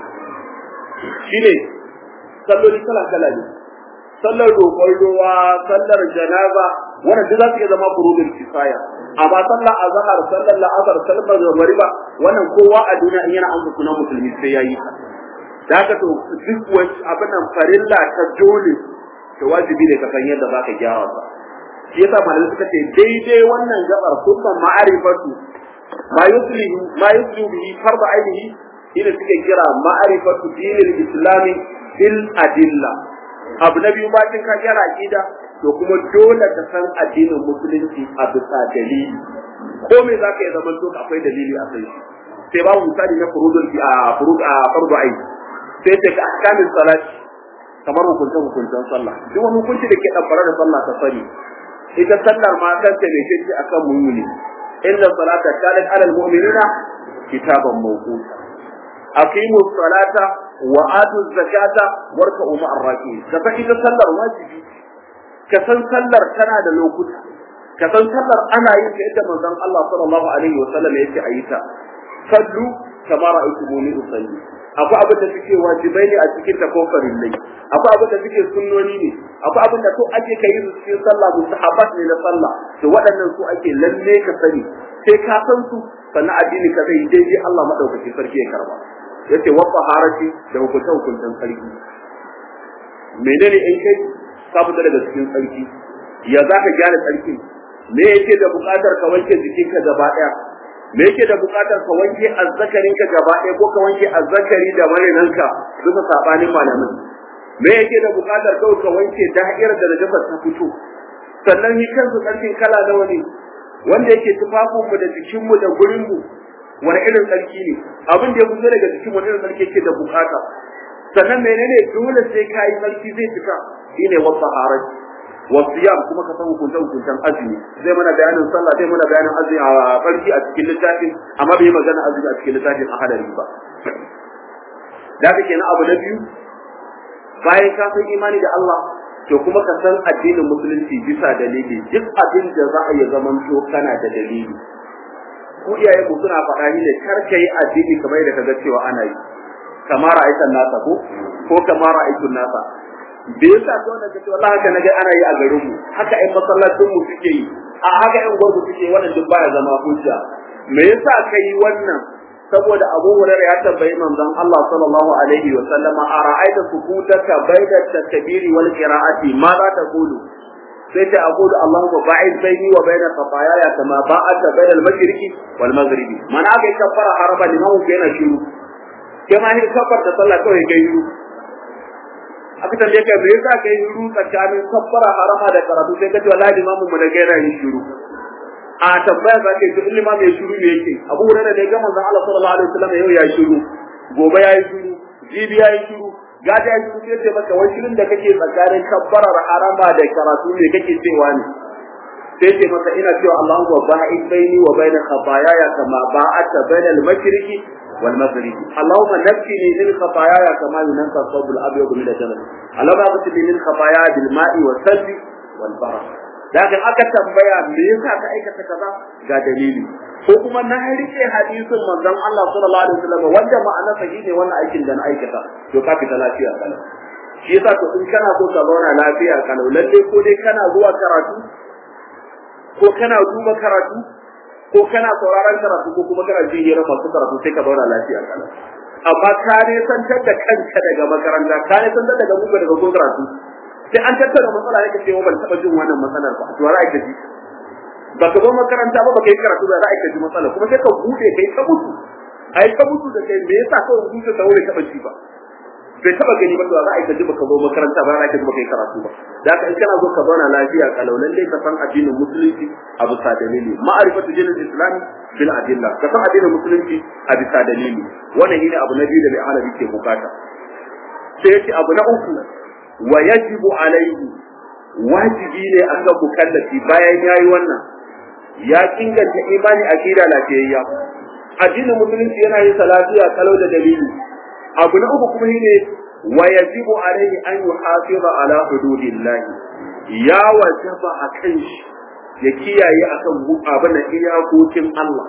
shine salloli kala kala ne sallar roƙon ruwa sallar janaza wannan duk za su iya zama furudul kifaya amma sallar azhar sallar la'asar sallar magriba wannan kowa a duniya in yana amsa sunan musulmi sai yayi da haka to duk wani abin nan farilla ta dole to wajibi ne ka san yadda zaka gyara sa shi yasa malamai suka ce daidai wannan gabar kusan ma'arifatu ma yuslihu ma yuslihu bihi farda ainihi ina suke kira ma'arifatu dinil islami bil adilla abu na biyu bacin ka gyara aqida to kuma dole ka san addinin musulunci a bisa dalili ko me zaka yi zaman to akwai dalili a kai shi sai babu misali na furudul a furud a fardu ain sai ta ka ahkamin salat kamar hukuncin hukuncin sallah duk wani hukunci da ke dabbara da sallah ta sani ita sallar ma kanta mai ce akan mu'mini inna salata kanat ala almu'minina kitaban mawquta aqimu salata wa atu zakata warka'u ma'ar raki'in ka san ita sallar wajibi ka san sallar tana da lokuta ka san sallar ana yin ta yadda manzon Allah sallallahu alaihi wa sallam yake ayi ta sallu kama ra'aytumuni usalli akwai abin da suke wajibai ne a cikin ta ko farillai akwai abin da suke sunnoni ne akwai abin da to ake kai su cikin sallah mustahabat ne na sallah to waɗannan su ake lalle ka sani sai ka san su sannan addini ka zai daidai Allah madaukaki sarki ya karba yace wa taharati da hukunta hukuntan sarki menene in kai ka fita daga cikin sarki ya za ka gyara sarki me yake da buƙatar ka wanke jikinka gaba ɗaya me yake da buƙatar ka wanke azzakarinka gaba ɗaya ko ka wanke azzakari da marinanka duka sabanin malamin me yake da buƙatar kawai ka wanke da'irar da najasa ta fito sannan yi kansu tsarkin kala nawa ne wanda yake tufafinmu da jikinmu da gurinmu wani irin tsarki ne abin da ya fito daga jikin wani irin tsarki yake da buƙata sannan menene dole sai ka yi tsarki zai fita shine wasu haraji wasiyam kuma ka san hukunce hukuncen azumi zai mana bayanin sallah zai mana bayanin azumi a farki a cikin littafin amma bai magana azumi a cikin littafin a hadari ba da kake na abu na biyu bayan ka san imani da Allah to kuma ka san addinin musulunci bisa dalili duk abin da za a yi zaman to kana da dalili ko iyaye mu suna faɗa ni ne kar ka yi addini kamar yadda kaga cewa ana yi kamar ra'aytan nasa ko ko kamar ra'aytun nasa da yasa to da kace wallahi haka naga ana yi a garin mu haka ai masallacin mu suke yi a haka ai gwarbu suke wannan duk baya zama hujja me yasa kai wannan saboda Abu Hurairah ya tambayi manzon Allah sallallahu alaihi wa sallama a ra'aita sukutaka baina takbiri wal qira'ati ma za ta kulu sai ta aqulu Allahumma ba'id baini wa baina khataayaya kama ba'adta baina al-mashriqi wal maghribi mana kai kafara haraba liman yana shiru kai ma ni kafar da sallah kawai kai shiru aka tambaye ka me yasa kai shiru tsakanin kafara harama da karatu sai ka ce wallahi limamin mu da gaira yin shiru a tambaya za ka yi to ilima mai shiru ne yake abu hurairah da ya ga manzon Allah sallallahu alaihi wasallam yau ya shiru gobe ya yi shiru jibi ya yi shiru gada ya shiru sai ce maka wai shirin da kake tsakanin kabbarar harama da karatu ne kake cewa ne sai ce maka ina cewa Allahu wa ba'id baini wa baina khataayaya kama ba'ata baina al-mashriqi wal maghribi Allahumma nakkini min khataayaya kama yunqa thawbul abyad min al-jannah Allahumma aghfir min khataaya bil ma'i was salbi wal barak daga aka tambaya me yasa ka aikata kaza ga dalili ko kuma na rike hadisin manzon Allah sallallahu alaihi wasallam wanda ma'ana sa ne wannan aikin da na aikata to ka fita lafiya kana shi yasa to in kana so ka zauna lafiya kana lalle ko dai kana zuwa karatu ko kana duba karatu ko kana sauraron karatu ko kuma kana jin hira masu karatu sai ka zauna lafiya kana amma ka ne santar da kanka daga makaranta ka ne santar daga muka daga kun karatu sai an tattara matsala ne ka ce ban taba jin wannan matsalar ba to ra'ayi ka ji ba ka zo makaranta ba ba ka yi karatu da ra'ayi ka ji matsala kuma sai ka bude kai ka mutu ai ka mutu da kai me yasa ka rubuta ta wuri taba ji ba bai taba gani ba to ra'ayi ka ji ba ka zo makaranta ba ra'ayi ka ji ba kai karatu ba da haka in kana zo ka zauna lafiya kalau lalle ka san addinin musulunci a bisa dalili ma'arifatu dinin islam bil adilla ka san addinin musulunci a bisa dalili wannan shine abu na biyu da mai alabi ke bukata sai yace abu na uku wa yajibu alaihi wajibi ne an ga mukallafi bayan yayi wannan ya inganta imani akida lafiyayya addinin musulunci yana yin salatiya kalau da dalili abu na uku kuma shine wa yajibu alaihi an yuhafiza ala hududillah ya wajaba akan shi ya kiyaye akan abin da iyakokin Allah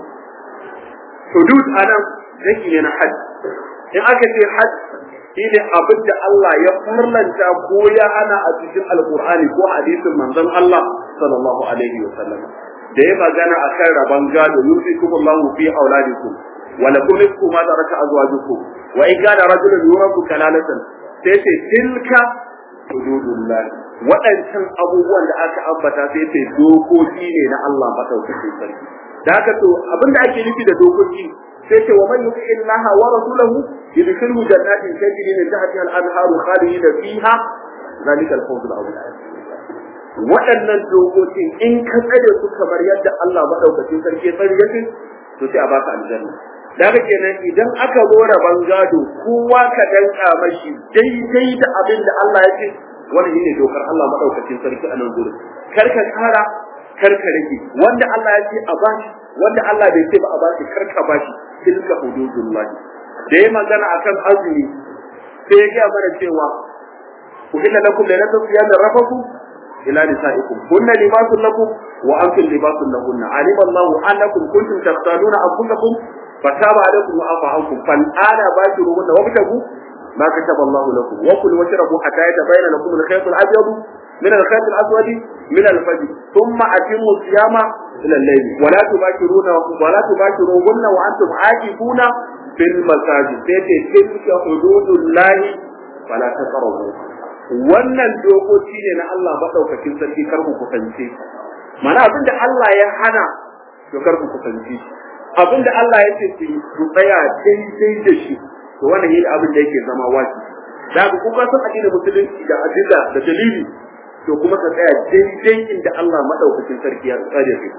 hudud anan zaki ne na hajj in aka ce hajj shine abin da Allah ya farlanta ko ya hana a cikin alkur'ani ko hadisin manzon Allah sallallahu alaihi wa sallam da ya magana akan rabon gado yusikum Allahu fi auladikum wa lakum nisfu ma taraka azwajukum wa in kana rajulun yurabu kalalatan sai ce tilka hududullah waɗancan abubuwan da aka ambata sai ce dokoki ne na Allah madaukakin sarki da haka to abinda ake nufi da dokoki sai ce wa man yuti illaha wa rasulahu yudkhilhu jannatin tajri min tahtiha al-anharu khalidina fiha zalika al-fawz al-azim waɗannan dokokin in ka tsare su kamar yadda Allah madaukakin sarki ya tsare yake to sai a baka aljanna da haka kenan idan aka zo rabon gado kowa ka danka mashi daidai da abin da Allah ya ce wannan shine dokar Allah madaukakin sarki a nan gurin kar ka kara kar ka rage wanda Allah ya ce a bashi wanda Allah bai ce ba a bashi kar ka bashi tilka hududullah da ya magana akan azumi sai ya ga mana cewa uhilla lakum lailatul siyam rafaku ila nisaikum kunna libasun lakum wa antum libasun lahunna alima Allahu annakum kuntum taqtaluna anfusakum fataba alaykum wa afa ankum fal ana bashiruhunna wabtagu ما كتب الله لكم وكلوا واشربوا حتى يتبين لكم الخيط الابيض من الخيط الاسود من الفجر ثم اتموا الصيام الى الليل ولا تباشرون ولا تباشروهن وانتم عاكفون في المساجد تيتي تلك حدود الله فلا تقربوا wannan dokoki ne na Allah madaukakin sarki kar ku kusance mana abin da Allah ya hana to kar ku kusance abin da Allah ya ce ku tsaya daidai da shi to wannan yin abin da yake zama wajibi da ku kuka san addinin musulunci da adilla da dalili to kuma ka tsaya daidai inda Allah madaukakin sarki ya tsare shi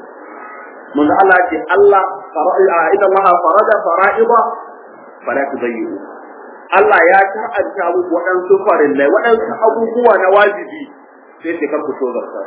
mun Allah ce Allah fara'a idan Allah farada fara'ida fala tudayyu Allah ya ta'anta muku waɗansu farillai waɗansu abubuwa na wajibi sai ce kar ku so zarta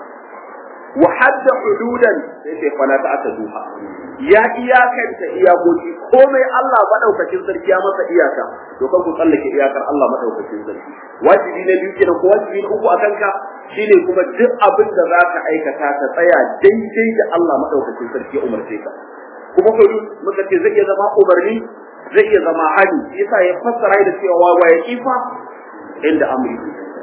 wa hadda hududan sai ce fala ta'taduha ya iyakanta iyakoki komai Allah madaukakin sarki ya masa iyaka to kan ku tsallake iyakar Allah madaukakin sarki wajibi na biyu kenan ko wajibi na uku akan ka shine kuma duk abin da zaka aikata ka tsaya daidai da Allah madaukakin sarki ya umarce ka kuma ko muka ce zai iya zama umarni zai iya zama hali yasa ya fassara da cewa wa ya kifa inda amri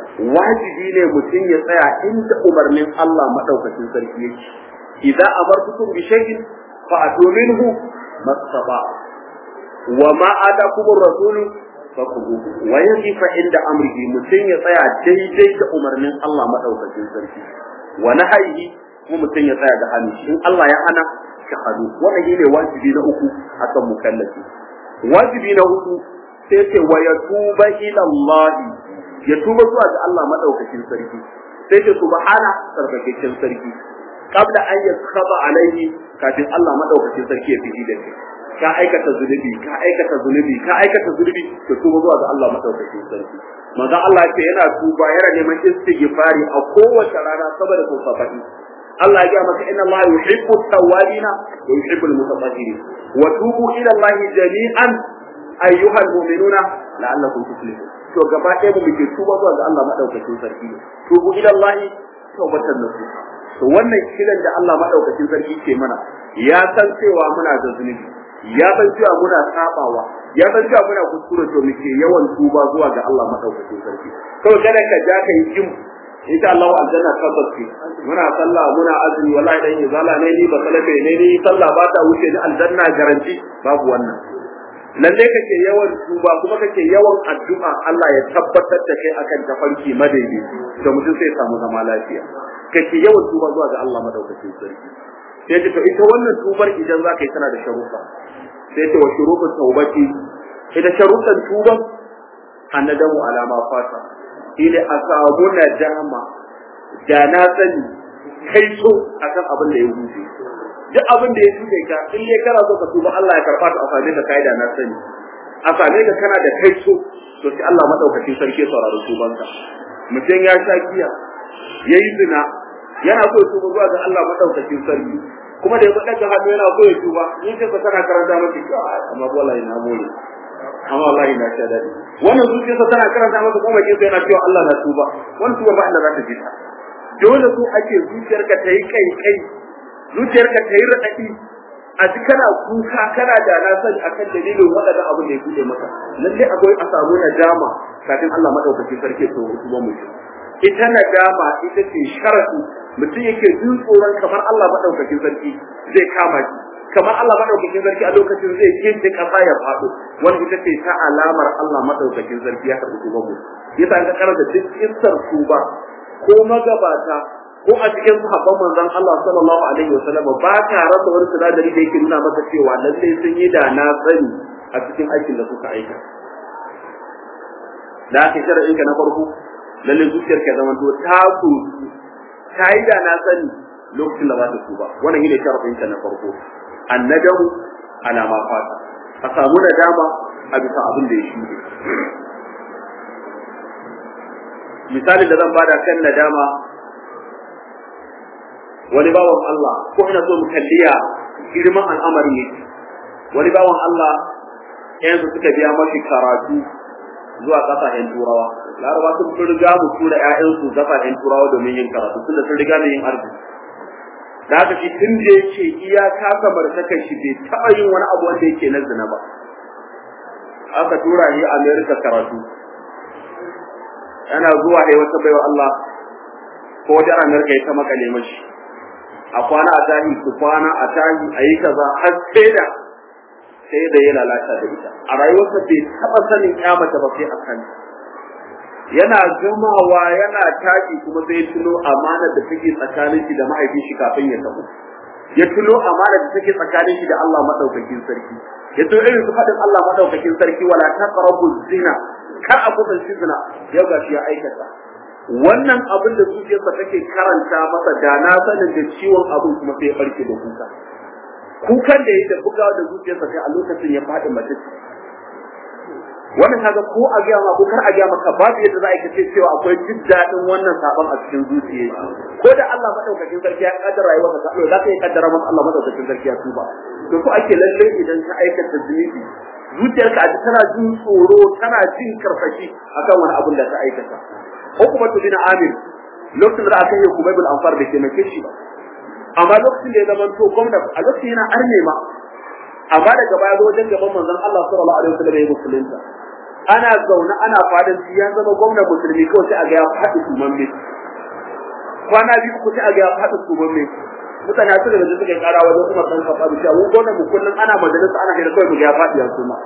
wajibi ne mutum ya tsaya inda umarnin Allah madaukakin sarki yake idza amartukum bi shay'in fa atu minhu masaba wa ma atakumur rasulu fakuhu wa yaqifa inda amrihi mutun ya tsaya daidai da umarnin Allah madaukakin sarki wa nahyihi kuma mutun ya tsaya da hannu in Allah ya hana ka hadu wannan shine wajibi na uku akan mukallafi wajibi na uku sai ce wa yatuba ila Allah ya tuba zuwa ga Allah madaukakin sarki sai ce subhana sarkakekin sarki qabla an yakhaba alaihi kafin Allah madaukakin sarki ya fiji da kai ka aikata zunubi ka aikata zunubi ka aikata zunubi to tuba zuwa ga Allah madaukakin sarki manzo Allah ce yana tuba yana neman istighfari a kowace rana saboda sau saba'i Allah ya ga maka inna Allah yuhibbu tawwabina wa yuhibbu al-mutatahhirin wa tubu ila Allah jami'an ayyuhal mu'minuna la'allakum tuflihun to gaba ɗaya mu muke tuba zuwa ga Allah madaukakin sarki tubu ila Allah tawbatan nasuha to wannan kiran da Allah madaukakin sarki ke mana ya san cewa muna da zunubi ya san cewa muna sabawa ya san cewa muna kuskure to muke yawan tuba zuwa ga Allah madaukakin sarki to kada ka ja ka yi jim insha Allah aljanna tabbas ce muna sallah muna azumi wallahi dan izala ne ni ba salafe ne ni sallah ba ta wuce ni aljanna garanti babu wannan lalle kake yawan tuba kuma kake yawan addu'a Allah ya tabbatar da kai akan tafarki madaidai da mutum sai samu zama lafiya kake yawan tuba zuwa ga Allah madaukakin sarki sai ta ita wannan tubar idan za ka yi tana da sharuɗa sai ta wa shuruɗin taubati ita sharuɗan tuban annadamu alama fata ile a samu nadama da na sani kai so akan abin da ya huce duk abin da ya tuke ka in dai kana so ka tuba Allah ya karɓa ta a same ka kai da na sani a same ka kana da kai so to sai Allah madaukakin sarki sauraro tubanka mutum ya sha giya yayi zina yana so ya tuba zuwa ga Allah madaukakin sarki kuma da ya faɗa hannu yana so ya tuba in ka tana karanta masa kai amma wallahi na more amma wallahi na sha dadi wannan zuciyarsa tana karanta masa kuma ke yana cewa Allah na tuba wannan tuba ba Allah za ta ji ta dole so ake zuciyarka ta yi kai kai zuciyarka ta yi raɗaɗi a ji kana kuka kana da na sani akan dalilin waɗannan abin da ya buɗe maka lalle akwai a samu nadama kafin Allah madaukakin sarki to tuba mutum ita nadama ita ce sharadi mutum yake jin tsoron kamar Allah madaukakin sarki zai kama shi kamar Allah madaukakin sarki a lokacin zai kinta kasa ya faɗo wanda ita ce ta alamar Allah madaukakin sarki ya karɓi tuban mu yasa an ka karanta duk kissar tuba ko magabata ko a cikin sahabban manzon Allah sallallahu alaihi wasallam ba ka rasa wani sinadari da yake nuna maka cewa lalle sun yi da na sani a cikin aikin da suka aika da aka shara'in ka na farko lalle zuciyar ka zama to ta ku ta yi da na sani lokacin da za ta tuba wannan shine shara'in ka na farko annadamu ala ma fata a samu nadama a bisa abin da ya shuɗe misalin da zan bada kan nadama wani bawan Allah ko ina so mu kalliya girman al'amari ne wani bawan Allah yanzu suka biya mashi karatu zuwa kasashen turawa laraba sun fi riga mu tura ƴaƴansu kasashen turawa domin yin karatu tun da sun riga da yin arziki da haka shi tun da yake iya kasa martaka shi bai taɓa yin wani abu wanda yake na zina ba aka tura shi America karatu yana zuwa da wata baiwa Allah ko wajen America ya ta makale mashi a kwana a tahi su kwana a tahi a yi kaza har sai da sai da ya lalata da ita a rayuwarsa bai taɓa sanin ya mace ba sai a kan yana gamawa yana tashi kuma sai ya tuno amana da take tsakanin shi da mahaifin shi kafin ya tafi ya tuno amana da take tsakanin shi da Allah madaukakin sarki ya tuno irin su faɗin Allah madaukakin sarki wala taqrabu zina kar a kusanci zina yau gashi ya aikata wannan abin da zuciyarsa take karanta masa da na sanin da ciwon abin kuma sai ya farke da kuka kukan da ya da bugawa da zuciyarsa sai a lokacin ya faɗi mace wannan kaga ko a gaya ma ko kar a gaya maka babu yadda za a kace cewa akwai jin daɗin wannan sabon a cikin zuciya ko da Allah madaukakin sarki ya kaddara rayuwarka ta Allah za ka yi kaddara masa Allah madaukakin sarki ya tuba to ko ake lalle idan ka aikata zunubi zuciyarka a tana jin tsoro tana jin karfashi akan wani abin da ta aikata hukumatu bin amir lokacin da aka yi hukumai bil anfar da ke nake shi ba amma lokacin da ya zama to gwamna a lokacin yana arne ma amma daga baya zo wajen gaban manzon Allah sallallahu alaihi wasallam ya musulunta ana zaune ana fadin ya zama gwamna musulmi kawai sai a ga ya faɗi suman mai kwana biyu ku sai a ga ya faɗi suman mai mutane su da suka kara wajen kuma san kafa da cewa gwamna mu kullun ana majalisa ana hira kawai mu ga ya faɗi ya suma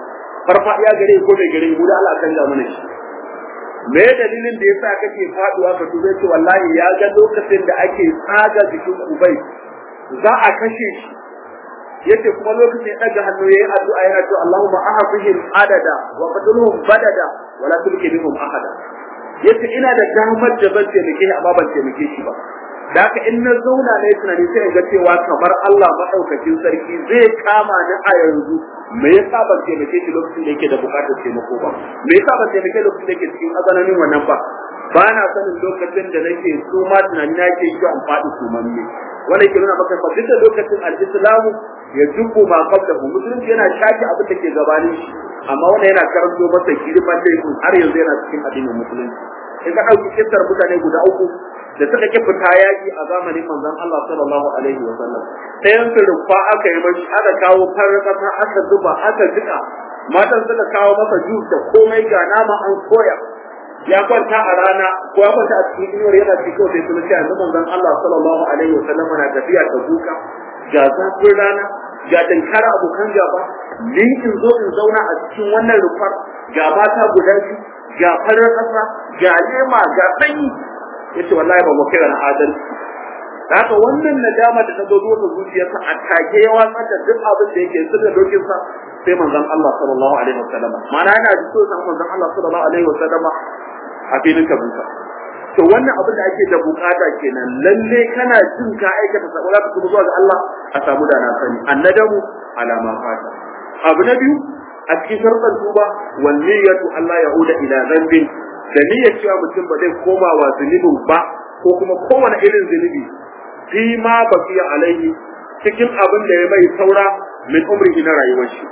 farfadiya gare ko bai gare mu da Allah kan da mana shi me dalilin da yasa kake faduwa ka tuba ce wallahi ya ga lokacin da ake tsaga jikin kubai za a kashe shi yace kuma lokacin ya daga hannu yayin addu'a yana cewa Allahumma ahfihim adada wa qatluhum badada wa la tulki bihum ahada yace ina da damar da ban taimake shi amma ban taimake shi ba da haka in na zauna ne tunani sai ga cewa kamar Allah madaukakin sarki zai kama ni a yanzu me yasa ban taimake shi lokacin da yake da bukatar taimako ba me yasa ban taimake lokacin da yake cikin azananin wannan ba ba na sanin lokacin da nake so ma tunani na ke shi an faɗi sumamme wanda yake nuna maka fa duk da lokacin al-islamu ya jubbu ma qablahu musulunci yana shaki abin da ke gabanin shi amma wannan yana karanto masa girman laifin har yanzu yana cikin addinin musulunci in ka ɗauki kisar mutane guda uku da suka ki fita yaƙi a zamanin manzon Allah sallallahu alaihi wa sallam ɗayan su rufa aka yi mashi aka kawo farar ƙasa aka zuba aka jika matan suka kawo masa jus da komai ga nama an koya ya kwanta a rana ko ya kwanta a cikin inuwar yana cikin sai sun ce yanzu manzon Allah sallallahu alaihi wa sallam na tafiya da buka ga zafin rana ga dankara abokan gaba ni in zo in zauna a cikin wannan rufar ga mata guda biyu ga farar ƙasa ga lema ga sanyi yace wallahi ba mu kira na adalci haka wannan nadama da ta zo zuwa zuciyarsa a take ya watsar da duk abin da yake sirrin dokin sa sai manzon Allah sallallahu alaihi wasallam ma'ana yana da so san manzon Allah sallallahu alaihi wasallam a filin kabunsa to wannan abin da ake da bukata kenan lalle kana jin ka aikata sabo za ka tuba zuwa ga Allah a samu da na sani annadamu alama fata abu na biyu a cikin sharuɗan tuba wal niyyatu Allah ya'uda ila dhanbin da niyyar cewa mutum ba zai koma wa zunubin ba ko kuma kowane irin zunubi fi ma baqiya alaihi cikin abin da ya bai saura min umrihi na rayuwar shi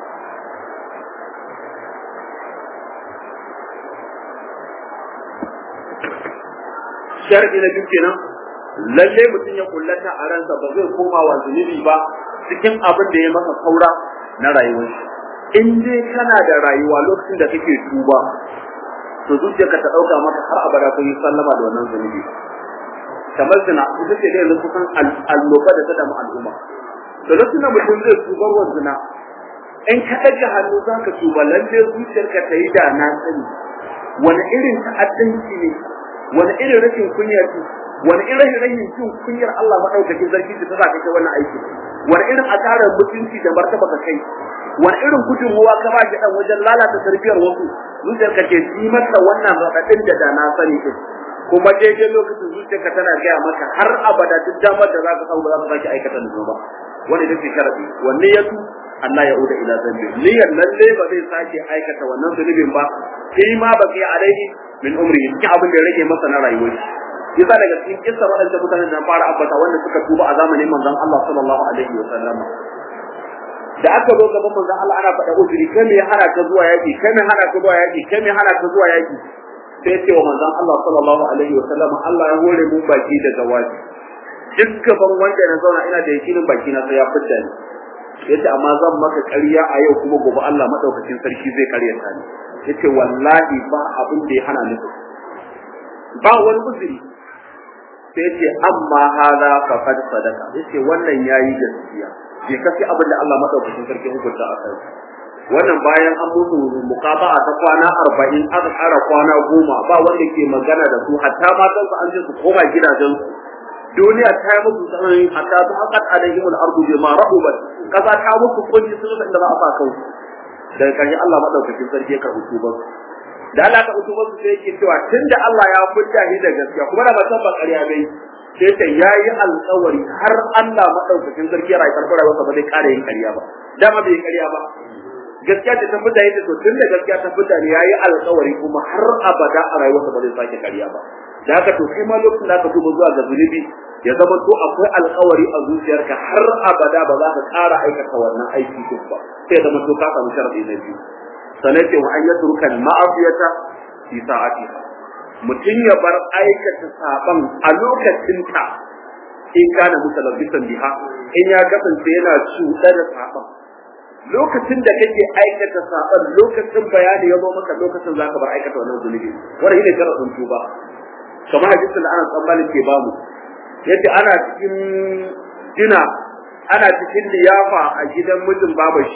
sharadi na biyu kenan lalle mutum ya kullata a ransa ba zai koma wa zunubi ba cikin abin da ya masa saura na rayuwar shi in dai kana da rayuwa lokacin da kake tuba to zuciyarka ta dauka maka har abada kun yi sallama da wannan zunubi kamar zina ita ce da yanzu kusan alloba da ta damu al'umma to lokacin da mutum zai tubar wa zina in ka ɗaga hannu za ka tuba lalle zuciyarka ta yi da na sani wani irin ta'addanci ne wani irin rashin kunya ce wani irin rashin jin kunyar Allah madaukakin sarki da ta sa kai wannan aiki wani irin asarar mutunci da martaba ka kai wani irin gudunmuwa ka ba shi dan wajen lalata tarbiyar wasu zuciyarka ke ji mata wannan raɗaɗin da da na sani din kuma daidai lokacin zuciyarka tana gaya maka har abada duk damar da za ka samu ba za ka sake aikata da ba wani da ke sharadi wanne ya tu Allah ya uda ila zambi niyyar lalle ba zai sake aikata wannan zunubin ba sai ma ba kai alaihi min umri cikin abin da ya rage masa na rayuwar shi yasa daga cikin kissa waɗanda mutanen da fara ambata wanda suka tuba a zamanin manzon Allah sallallahu alaihi wa sallam da aka zo gaban manzon Allah ana faɗa uzuri kai me hana ka zuwa yaki kai me hana ka zuwa yaki kai me hana ka zuwa yaki sai ce wa manzon Allah sallallahu alaihi wa sallam Allah ya hore mun baki da zawaji duk gaban wanda na zauna ina da yakinin baki na sai ya fidda ni yace amma zan maka ƙarya a yau kuma gobe Allah madaukakin sarki zai ƙaryata ni yace wallahi ba abin da ya hana ni ba wani uzuri sai yace amma hada fa qad sadaka yace wannan yayi gaskiya bai kafi abin da Allah madaukakin sarki hukunta a kai wannan bayan an mutu muqaba'a ta kwana 40 aka ƙara kwana goma ba wanda ke magana da su hatta matan su an je su koma gidajen su duniya ta yi musu tsanani hatta ta haƙat alaihim al-ardu bima rahubat kaza ta musu kunci sun san da za a sa kansu daga ƙarshe Allah madaukakin sarki ya karɓi tubar da Allah ka tubar su sai yake cewa tunda Allah ya fudda shi da gaskiya kuma da ba san ba ƙarya bai sai ta yayi alƙawari har Allah madaukakin sarki ya rayu karɓar rayuwarsa ba zai ƙara yin ƙarya ba dama bai ƙarya ba gaskiya ce ta fita yadda to tunda gaskiya ta fita ne yayi alƙawari kuma har abada a rayuwarsa ba zai sake ƙarya ba da haka to kai ma lokacin da ka tuba zuwa ga zunubi ya zama to akwai alƙawari a zuciyarka har abada ba za ka ƙara aikata wannan aiki din ba sai zama to ka samu sharadi na biyu sanai ce wa an yatruka al-ma'afiyata fi sa'atiha mutum ya bar aikata saban a lokacin ta in kana mutalabbisan biha in ya kasance yana cuɗa da saban lokacin da kake aikata saban lokacin bayani ya zo maka lokacin zaka bar aikata wannan zunubi wannan shine sharadin tuba kamar hadisin da ana tsammanin ke bamu yace ana cikin dina ana cikin liyafa a gidan mijin babashi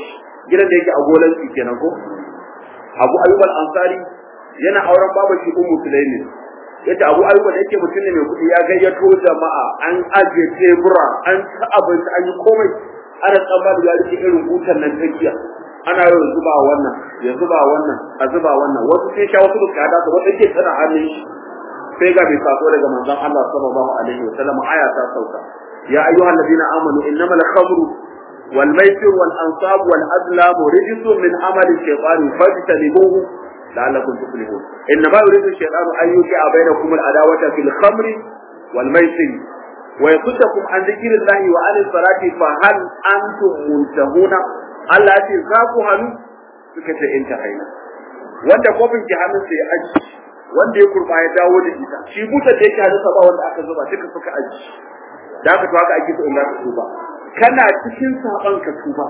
gidan da yake a golan kenan ko Abu Ayyub al-Ansari yana auren babu shi Ummu Sulaimin yace Abu Ayyub da yake mutum ne mai kuɗi ya gayyato jama'a an ajiye tebura an ci abinci an yi komai ana tsammanin ya rike irin butan nan takiya ana yau zuba wannan ya zuba wannan a zuba wannan wasu sai sha wasu bukata su wata ke tana hannun shi sai ga bai sako daga manzon Allah sallallahu alaihi wa sallam aya ta sauka ya ayyuhal ladina amanu innamal khamru wal maisir wal ansab wal azlam rijsun min amali shaytani fajtanibuhu la'allakum tuflihun innama yuridu shaytanu an yuqi'a bainakum al adawata fil khamri wal maisir ويصدكم عن ذكر الله وعن الصلاة فهل أنتم منتهون Allah ya ce za ku hannu suka ce in ta haina wanda kofin ki hannun sai aji wanda ya kurba ya dawo da ita shi buta da yake hannun ba wanda aka zuba duka suka aji da aka to haka ake so in za ka tuba kana cikin saban ka tuba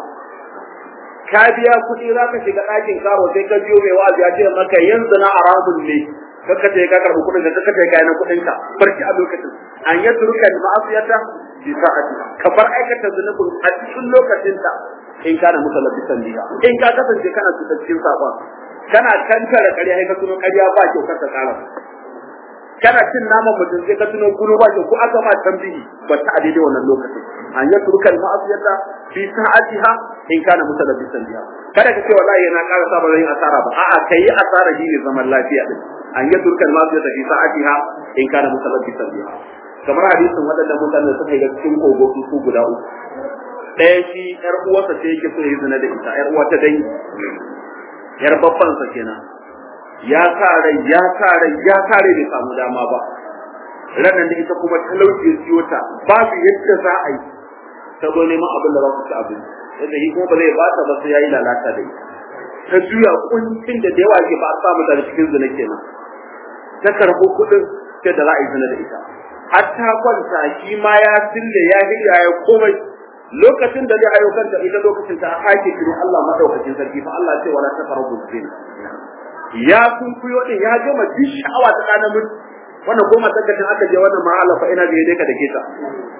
ka biya kuɗi za ka shiga ɗakin karo sai ka biyo mai wa'azi ya ce maka yanzu na haramun ne kaka ce ka karɓi kuɗin ka kaka ce ka yana kuɗin ka barci a lokacin an yi turkan ma'asiyata bi sa'ati ka bar aikata zunubin a cikin lokacin ta in kana muka labisan biya in ka kasance kana cikin sabon kana kankara ƙarya sai ka tuno ƙarya ba kyau ka tsara kana cin naman mutum sai ka tuno gulo ba kyau ko aka ma tambihi ba ta a daidai wannan lokacin an yi turkan ma'asiyata fi sa'atiha in kana muka labisan biya kada ka ce wallahi yana ƙara sa ba zan yi asara ba a'a kai asara shi ne zaman lafiya din an yi turkan ma'asiyata fi sa'atiha in kana muka labisan biya kamar hadisin waɗannan mutanen suka yi cikin kogo su guda uku ɗaya shi ƴar uwarsa ce yake so ya yi zina da ita ƴar uwa ta dangi ƴar babbansa kenan ya sa rai ya sa rai ya sa rai bai samu dama ba ranar da ita kuma talauci siyo ta babu yadda za a yi ta zo neman abin da za su ci abin yadda shi kuma ba zai bata ba sai ya yi lalata da ita ta juya kuncin da da yawa ke ba a samu daga cikin zina kenan ta karɓo kuɗin sai da za a yi zina da ita har ta kwanta shi ma ya sille ya hirya ya komai lokacin da zai hayo kanta ita lokacin ta hake kiro Allah madaukakin sarki fa Allah ce wala taqrabu zina ya sun kuyo din ya gama duk sha'awa ta kana mun wannan ko matakacin aka je wannan ma'ala fa ina da ka dake ta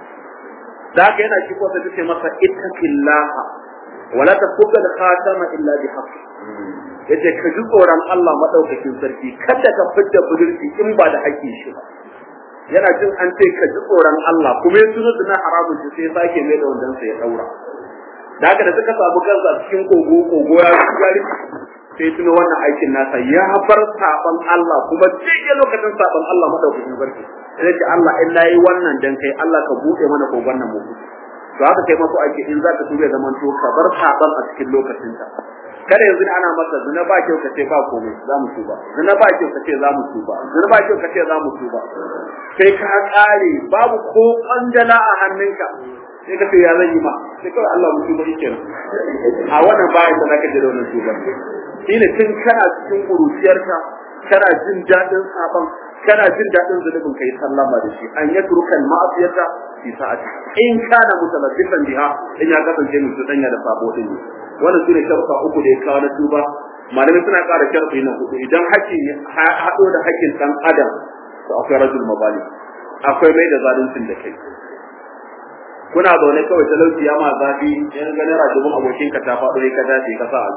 da haka yana shi ko ta ce masa ittaqillaha wala taqbal khatama illa bi haqq yace ka ji tsoron Allah madaukakin sarki kada ka fidda budurci in ba da haƙƙin shi ba yana jin an ce ka ji tsoron Allah kuma ya tuno na haramun shi sai sake mai da wandan sa ya daura da haka da suka samu kansa cikin kogo kogo ya gari sai tuno wannan aikin nasa ya bar saban Allah kuma cikin lokacin saban Allah madaukakin sarki sai ce Allah in nayi wannan dan kai Allah ka bude mana kogon nan mu to haka kai maso ake in zaka tuba zaman to ka bar saban a cikin lokacin ta kada yanzu ana masa zina ba kyau ka ce ba komai za mu tuba zina ba kyau ka ce za mu tuba zina ba kyau ka ce za mu tuba sai ka kare babu ko kwandala a hannunka sai ka ce ya zan yi ma sai kawai Allah mu tuba yake a wannan bayan da zaka je da wannan tuba shine tun kana cikin kuruciyarka kana jin daɗin saban kana jin daɗin zunubin kai sallama da shi an yatruka al-ma'siyata fi sa'ati in kana mutalabbisan biha in ya kasance mutum danya da sabo din wannan sune sharuɗa uku da ya kawo na tuba malamai suna ƙara sharɗi na hudu idan haƙƙin haɗo da haƙƙin ɗan adam to akwai rajul mabali akwai mai da zaluncin da kai kuna zaune kawai talauci ya ma zafi yan ganin rajulun abokin ka ta faɗo ya ka dace ka sa a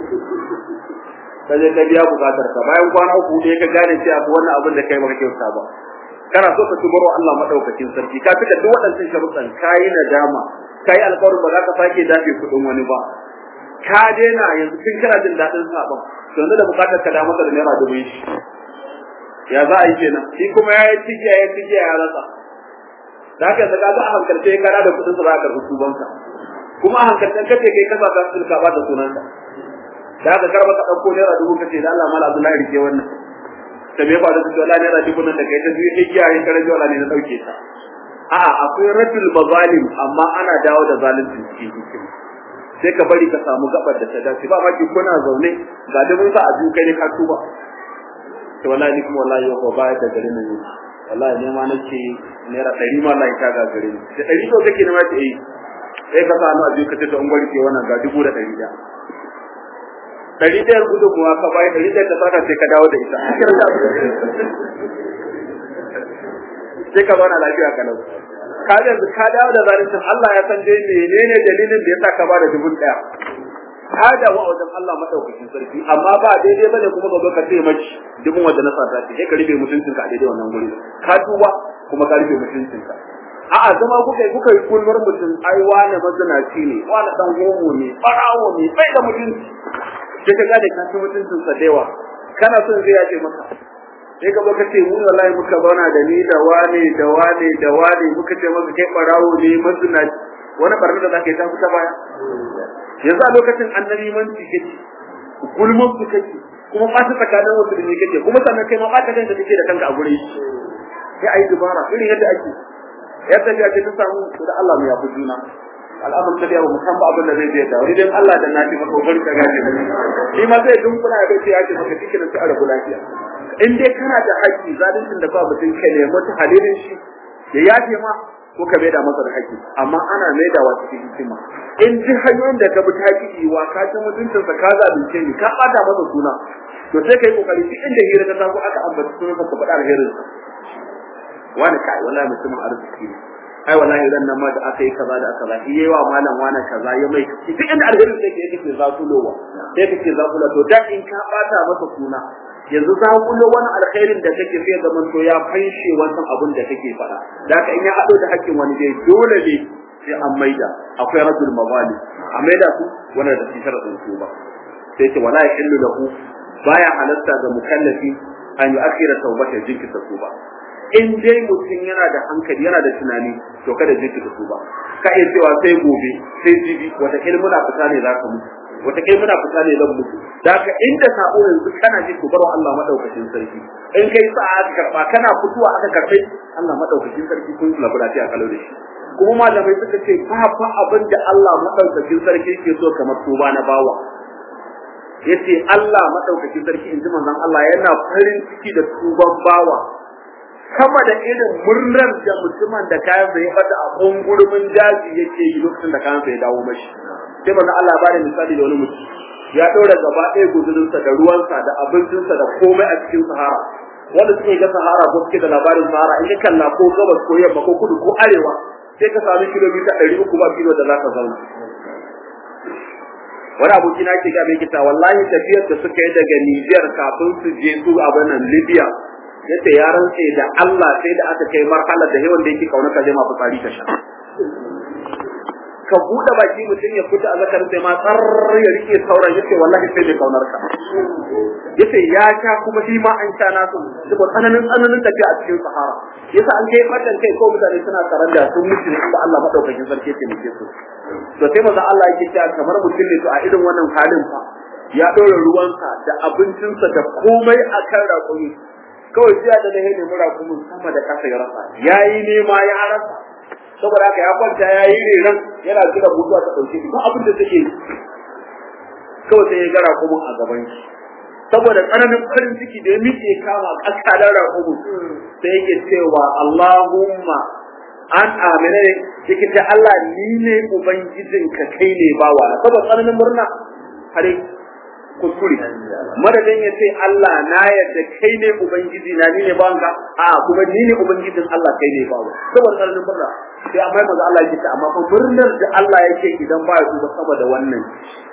ka je ka biya bukatar ka bayan kwana uku ne ka gane cewa wannan abin da kai baka kyauta ba kana so ka tubar wa Allah madaukakin sarki ka fita duk waɗannan sharuɗan kayi nadama kayi alƙawarin ba za ka sake dafe kuɗin wani ba ka daina yanzu kin kana jin daɗin saɓon to yanzu da bukatar ka da masa da naira dubu shi ya za a yi kenan shi kuma ya yi cigiya ya cigiya ya rasa da haka yanzu ka ga a hankalce kana da kuɗin sa za ka karɓi tubanka kuma a hankalcen kace kai kasa ka sulka ba da sunanka da haka karba ka ɗauko naira dubu kace da Allah mala Abdullahi rike wannan ta me ba da su wala naira dubu nan da kai ta biyu igiya yin kare wala ne na dauke ta a'a akwai rajul mazalim amma ana dawo da zalunci cikin hikima sai ka bari ka samu gabar da ta dace ba ma ki kuna zaune ga dubun sa a duka ne ka tuba to wallahi ni kuma wallahi yau ba da garin nan wallahi ne ma nake naira ɗari ma wallahi ta ga garin da ɗari to kake ne ma ta yi sai ka sa hannu a duka ce to an gwari ke wannan ga dubu da ɗari ɗaya ɗari ɗayar gudu kuma ka bayi ɗari ɗayar ta saka sai ka dawo da ita sai ka zauna lafiya kalau ka yanzu ka dawo da zalincin Allah ya san dai menene dalilin da yasa ka bada dubu ɗaya ta dawo a wajen Allah madaukakin sarki amma ba daidai bane kuma ka zo ka ce mace dubin wanda na sata ce sai ka rufe mutuncinka a daidai wannan guri ka tuba kuma ka rufe mutuncinka a'a zama kuka yi kuka yi kulmar mutum ai wane mazinaci ne wane dan homo ne barawo ne bai da mutunci sai ka gane ka ci mutuncinsa da yawa kana son zai yace maka sai ka baka ce mu wallahi muka zauna da ni da wane da wane da wane muka ce maka kai barawo ne mazinaci wani barna da zaka yi ta fita baya yanzu a lokacin annabi manci kake gulmun su kake kuma ɓata tsakanin musulmi kake kuma sannan kai ma ɓata kanka kake da kanka a gurin shi sai ayi dubara irin yadda ake ya tafiya ce ta samu da Allah mu yafi juna al'amur ta biya mu kan ba abin da zai je da wani dan Allah da nafi maka kokari ka gaje shi ma zai dunkula ya bace ya ce maka cikin sai a rabu lafiya in dai kana da haƙƙi zalincin da ba mutum kai ne mutu halilin shi ya yafe ma ko ka maida masa da haƙƙi amma ana maidawa cikin hikima in ji hanyoyin da ka bi ta haƙƙi wa ka ci mutuncin sa ka zalunce ni ka bata masa suna to sai kai kokari duk inda hira ta taso aka ambata sunan ka faɗa alherin wani kai wallahi mutumin arziki ne ai wallahi ran nan ma da aka yi kaza da aka za yi wa malam wani kaza ya mai duk inda alherin sai ke yake zakulowa sai kake zakula to da in ka bata masa suna yanzu zakulo wani alkhairin da kake sai zaman to ya fanshe wannan abun da kake faɗa da haka in ya haɗo da hakkin wani dai dole ne sai an maida akwai rajul mawali a maida su wannan da cikin sharadin su ba sai ce wala yahillu lahu baya halatta ga mukallafi an yi akira taubata jinkirta su ba in dai mutum yana da hankali yana da tunani to kada jinkirta su ba ka iya cewa sai gobe sai jibi wata muna fita ne za ka mutu wata kai muna fita ne zan mutu da ka inda sabo yanzu kana ji ku barwa Allah madaukakin sarki in kai sa aka karba kana fituwa aka karbe Allah madaukakin sarki kun labu lafiya kalau da shi kuma malamai suka ce ba fa abin da Allah madaukakin sarki ke so kamar tuba na bawa yace Allah madaukakin sarki in ji manzon Allah yana farin ciki da tuban bawa kama da irin murnar da mutumin da kayan sa ya bata a kungurumin daji yake yi lokacin da kayan sa ya dawo mashi sai manzon Allah ba da misali da wani mutum ya ɗora gaba ɗaya guzurinsa da ruwansa da abincinsa da komai a cikin sahara wanda suke ga sahara ko suke da labarin sahara in ka kalla ko gabas ko yamma ko kudu ko arewa sai ka sami kilomita ɗari uku ba kilo da za ka zauna wani aboki na ke ga mai kita wallahi tafiyar da suka yi daga Nijar kafin su je su abin nan Libya yace ya rantse da Allah sai da aka kai marhala da yawan da yake kauna ka je ma fitsari ka sha ka buɗe baki mutum ya fita a zakar sai ma tsar ya rike sauran yace wallahi sai bai kaunar ka yace ya sha kuma shi ma an sha na su saboda tsananin tsananin tafiya a cikin sahara yasa an kai fatan kai ko mutane suna karan da sun mutu da Allah madaukakin sarki ke muke su to sai maza Allah yake cewa kamar mutum ne to a irin wannan halin fa ya ɗora ruwansa da abincinsa da komai akan raƙumi kawai jiya da na nemi raƙumin sama da ƙasa ya rasa yayi nema ya rasa saboda haka ya kwanta ya yi reran yana jira mutuwa ta ɗauke shi ba abin da take kawai sai ya ga raƙumin a gaban shi saboda tsananin farin ciki da ya miƙe kama ƙasalar raƙumin sai yake cewa Allahumma an amina ne yake ce Allah ni ne ubangijinka kai ne bawa saboda tsananin murna hare kuskure madadin ya ce Allah na yadda kai ne ubangiji na ni ne bawanka a kuma ni ne ubangijin Allah kai ne bawa saboda tsananin murna sai amma manzo Allah yake amma fa murnar da Allah yake idan ba ya duba saboda wannan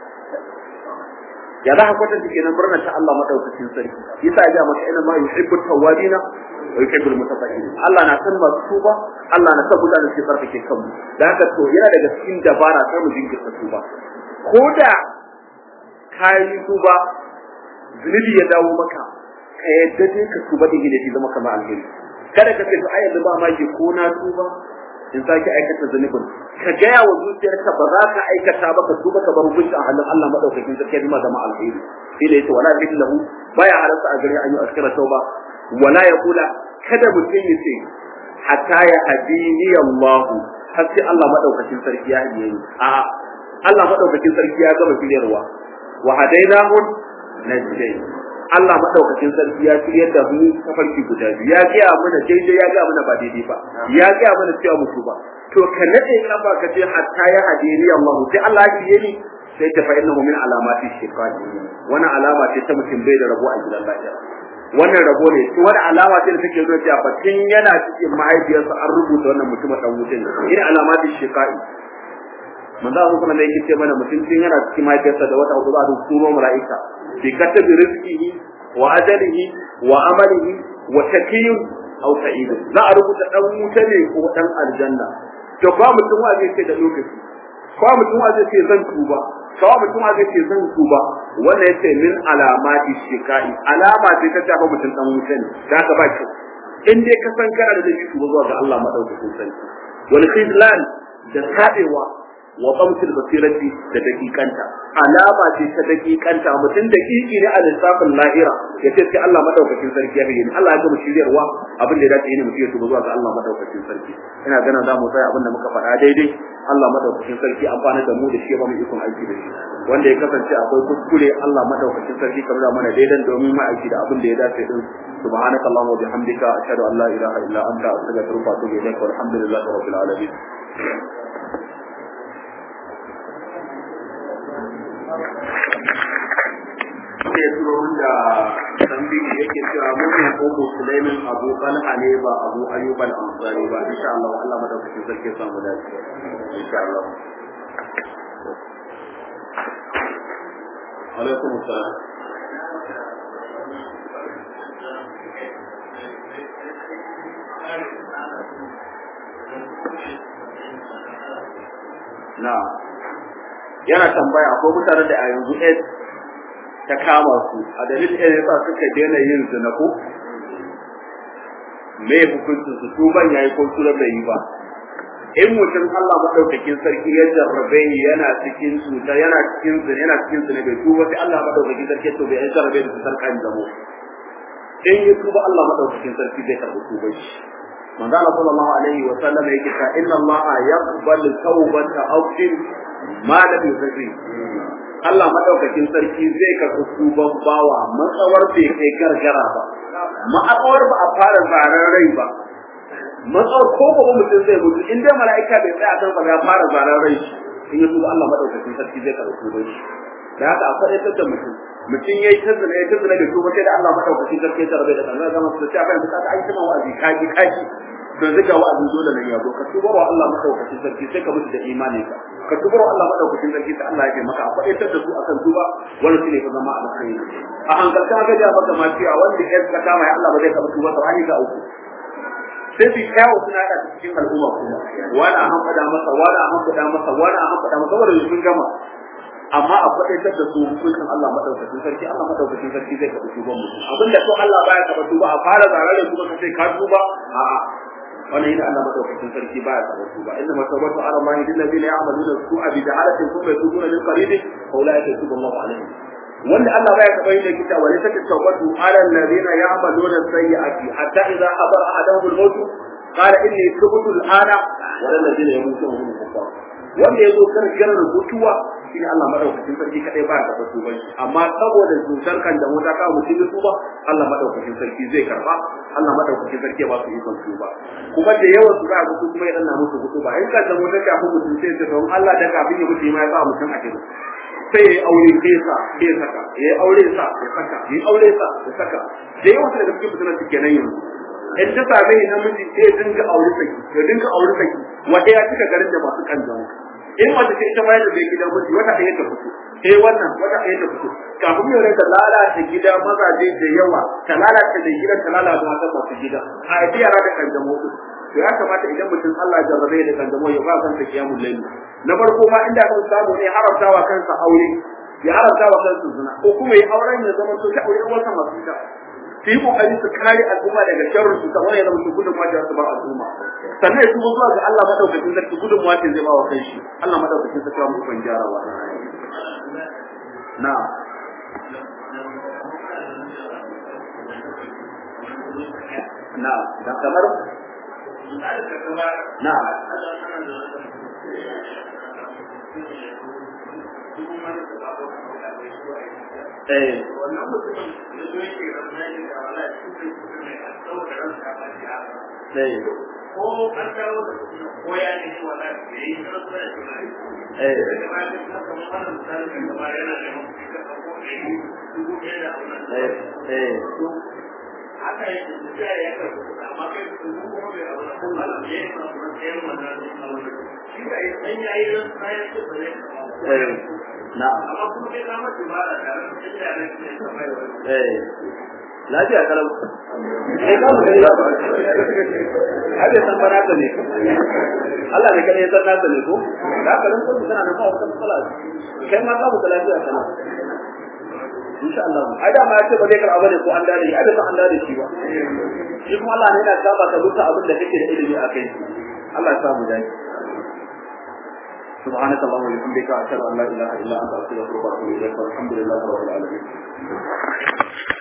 ya za ka kwatanta kenan murnar ta Allah madaukakin sarki yasa ya ga maka ina ma yuhibbu tawwabina wa yuhibbul mutatahhirin Allah na san masu tuba Allah na san mutane su farfake kanmu da haka to yana daga cikin dabara sai mu jinkirta tuba ko da kayi tuba zunubi ya dawo maka ka yadda dai ka tuba din da shi zama kamar alheri kada ka ce to ai yanzu ba ma ke ko na tuba in sake aikata zunubin ka gaya wa zuciyarka ba za ka aikata ba ka tuba ka bar hukunci a hannun Allah madaukakin sarki ya zama alheri sai da yace wala lahu baya halarta a gare an yi askara tauba wala ya kula kada mutum ya ce hatta ya hadini Allah har sai Allah madaukakin sarki ya hadiye ni a Allah madaukakin sarki ya gama shiryarwa wa hadainahu najdain Allah madaukakin sarki ya shiryar da mu tafarki guda biyu ya ga mana daidai ya ga mana ba daidai ba ya ga mana cewa mutu ba to ka nade kafa ka ce hatta ya hadini Allah sai Allah ya shirye ni sai ta fa innahu min alamati shiqaqi wannan alama ce ta mutum bai da rabo a gidan lafiya wannan rabo ne to wani alama ce da take nuna cewa tun yana cikin mahaifiyarsa an rubuta wannan mutum dan wutin ina alamatin shiqaqi manzo Allah kuma yake ce mana mutum tun yana cikin mahaifiyarsa da wata uku za a turo mala'ika bi katabi rizqihi wa ajalihi wa amalihi wa shaqiyyun aw sa'id za a rubuta dan wuta ne ko dan aljanna to ba mutum wa zai ce da lokaci ba mutum wa zai ce zan tuba kawa mutum wa zai ce zan tuba wannan yace min alamati shikai alama ce ta tafi mutum dan wuta ne da ka ba ki in dai ka san kana da zai tuba zuwa ga Allah madaukakin sarki wal khizlan da tabewa wa qamtil basirati da dakikanta alama ce ta dakikanta mutum dakiki ne a lissafin lahira ya ce sai Allah madaukakin sarki ya bayyana Allah ya gama shiryarwa abin da ya dace ne mutum ya tuba zuwa ga Allah madaukakin sarki ina ganin za mu tsaya abin da muka faɗa daidai Allah madaukakin sarki amfana da mu da shi ya ba mu ikon aiki da shi wanda ya kasance akwai kuskure Allah madaukakin sarki kamar da mana daidan domin mu aiki da abin da ya dace din سبحانك اللهم وبحمدك أشهد أن لا إله إلا أنت أستغفرك وأتوب إليك والحمد لله رب العالمين ya turo min da tambayi yake cewa mun ne ko musulmin Abu Talha ne ba Abu Ayyub al-Ansari ba insha Allah Allah madaukakin sarki ya samu dace insha Allah alaikum assalam na yana tambaya akwai mutanen da a yanzu AIDS ta kama su a dalilin AIDS yasa suka daina yin zina ko me hukuncin su tuban yayi ko tura bai yi ba in mutum Allah madaukakin sarki ya jarrabe yana cikin cuta yana cikin zina yana cikin zina bai tuba sai Allah madaukakin sarki to bai jarrabe da cutar kan zamo in ya tuba Allah madaukakin sarki zai karɓi tuban shi manzo Allah sallallahu alaihi wa sallam yake cewa inna Allah yaqbalu tawbata abdin ma lam yusri Allah madaukakin sarki zai karɓi tuban bawa matsawar bai kai gargara ba ma'akawar ba a fara zaran rai ba matsawar ko ba mutum zai mutu in dai mala'ika bai tsaya kan ba ya fara zaran rai in ya tuba Allah madaukakin sarki zai karɓi tuban shi da haka a faɗaitar da mutum mutum yayi ta zina yayi ta zina da tuba sai da Allah madaukakin sarki ya tarbe da kan ga masa sai aka yi ta aiki ma wa'azi kaji kaji don zaka wa'azi dole nan ya zo ka tuba wa Allah madaukakin sarki sai ka mutu da imani ka ka tuba wa Allah madaukakin sarki sai Allah ya ce maka a faɗaitar da su akan tuba wani shine ka zama alkhairi a hankalta ga ja maka ma cewa wanda ya ka kama ya Allah ba zai karɓi tuba sai ga uku sai su yawo suna da cikin al'umma kuma wani a hanfada masa wani a hanfada masa wani a hanfada masa saboda sun gama amma a faɗaitar da su hukuncin Allah madaukakin sarki Allah madaukakin sarki zai karɓi tuban mutum abinda to Allah baya karɓa tuba a fara zarare kuma ka ce ka tuba a'a wannan yana Allah madaukakin sarki baya karɓa tuba inna masabatu ala ma lil ladina ya'maluna su'a bi jahalatin thumma yatubuna min qarib fa ulaika yatubu Allahu alaihim wanda Allah baya karɓa yin kita wa laysa tawbatu ala alladhina ya'maluna sayyi'ati hatta idza hadara ahaduhum al-maut qala inni tubtu al-ana wa alladhina yamutuna hum kuffar wanda yazo karkar rubutuwa shi ne Allah madaukakin sarki kadai ba ya karɓa tuban shi amma saboda cutar kan da mota kawo mutum tuba Allah madaukakin sarki zai karba Allah madaukakin sarki ya ba su ikon tuba kuma da yawan su za su kuma ya danna musu hutu ba in kan da mota ka fi mutum sai ta don Allah da kafin ya mutu ma ya sa mutum a gidan sai ya aure sai sa sai saka ya aure sa ya saka ya aure sa ya saka da yawan su daga cikin mutanen su kenan yanzu in ta same ni namiji sai ya dinga aure saki ya dinga aure saki wata ya cika garin da masu kan jama'a in wata ce ita bayar da bai gidan miji wata ɗaya ta fito eh wannan wata ɗaya ta fito kafin yau ta lalata gida mazaje da yawa ta lalata da gidan ta lalata mata masu gida a yi yara da kanjamo to ya kamata idan mutum Allah jarrabe da kanjamo ya ba kansa kiyamul layl na farko ma inda kan samu ne haramtawa kansa aure ya haramtawa kansa zina ko kuma ya auren ya zama to ta aure wata masu ita su yi kokari su kare al'umma daga sharrin su kamar yadda mutum gudun wajen su ba al'umma sannan ya tuba zuwa ga Allah madaukakin sarki gudun wajen zai ba wa kai shi Allah madaukakin sarki ba mu ban gyarawa na na da kamar na eh wannan mutumin da zo yake ramani da wala cikin kudin mai an dauka ranka ba ya eh ko an dawo da kudin ko ya ne shi wala da yi da kuma da kuma eh da ba da kuma kamar wannan misalin da ba yana da mutum da ko ne dubu ɗaya da wannan eh eh har haka yake tafiya ya karɓi amma kai su kuma bai abu da kuma Allah ya yi masu matsayin wannan abu da shi da ya san yayi ran kayan su ba zai eh na'am amma kuma kai kama su ba da tare da inda ne ke kamar wani eh lafiya kalau eh ka mu gani ba hade san bana ta ne Allah ne kada ya san nasa ne ko da ka ran kuma kana da ba wata matsala kai ma ka mu da lafiya kana insha Allah ai da ma ya ce ba zai karɓa bane ko an dade ai da san an dade shi ba shi kuma Allah ne yana saba ka duka abin da kake da ilimi a kai Allah ya samu dai سبحانك اللهم وبحمدك اشهد ان لا اله الا انت استغفرك واتوب اليك والحمد لله رب العالمين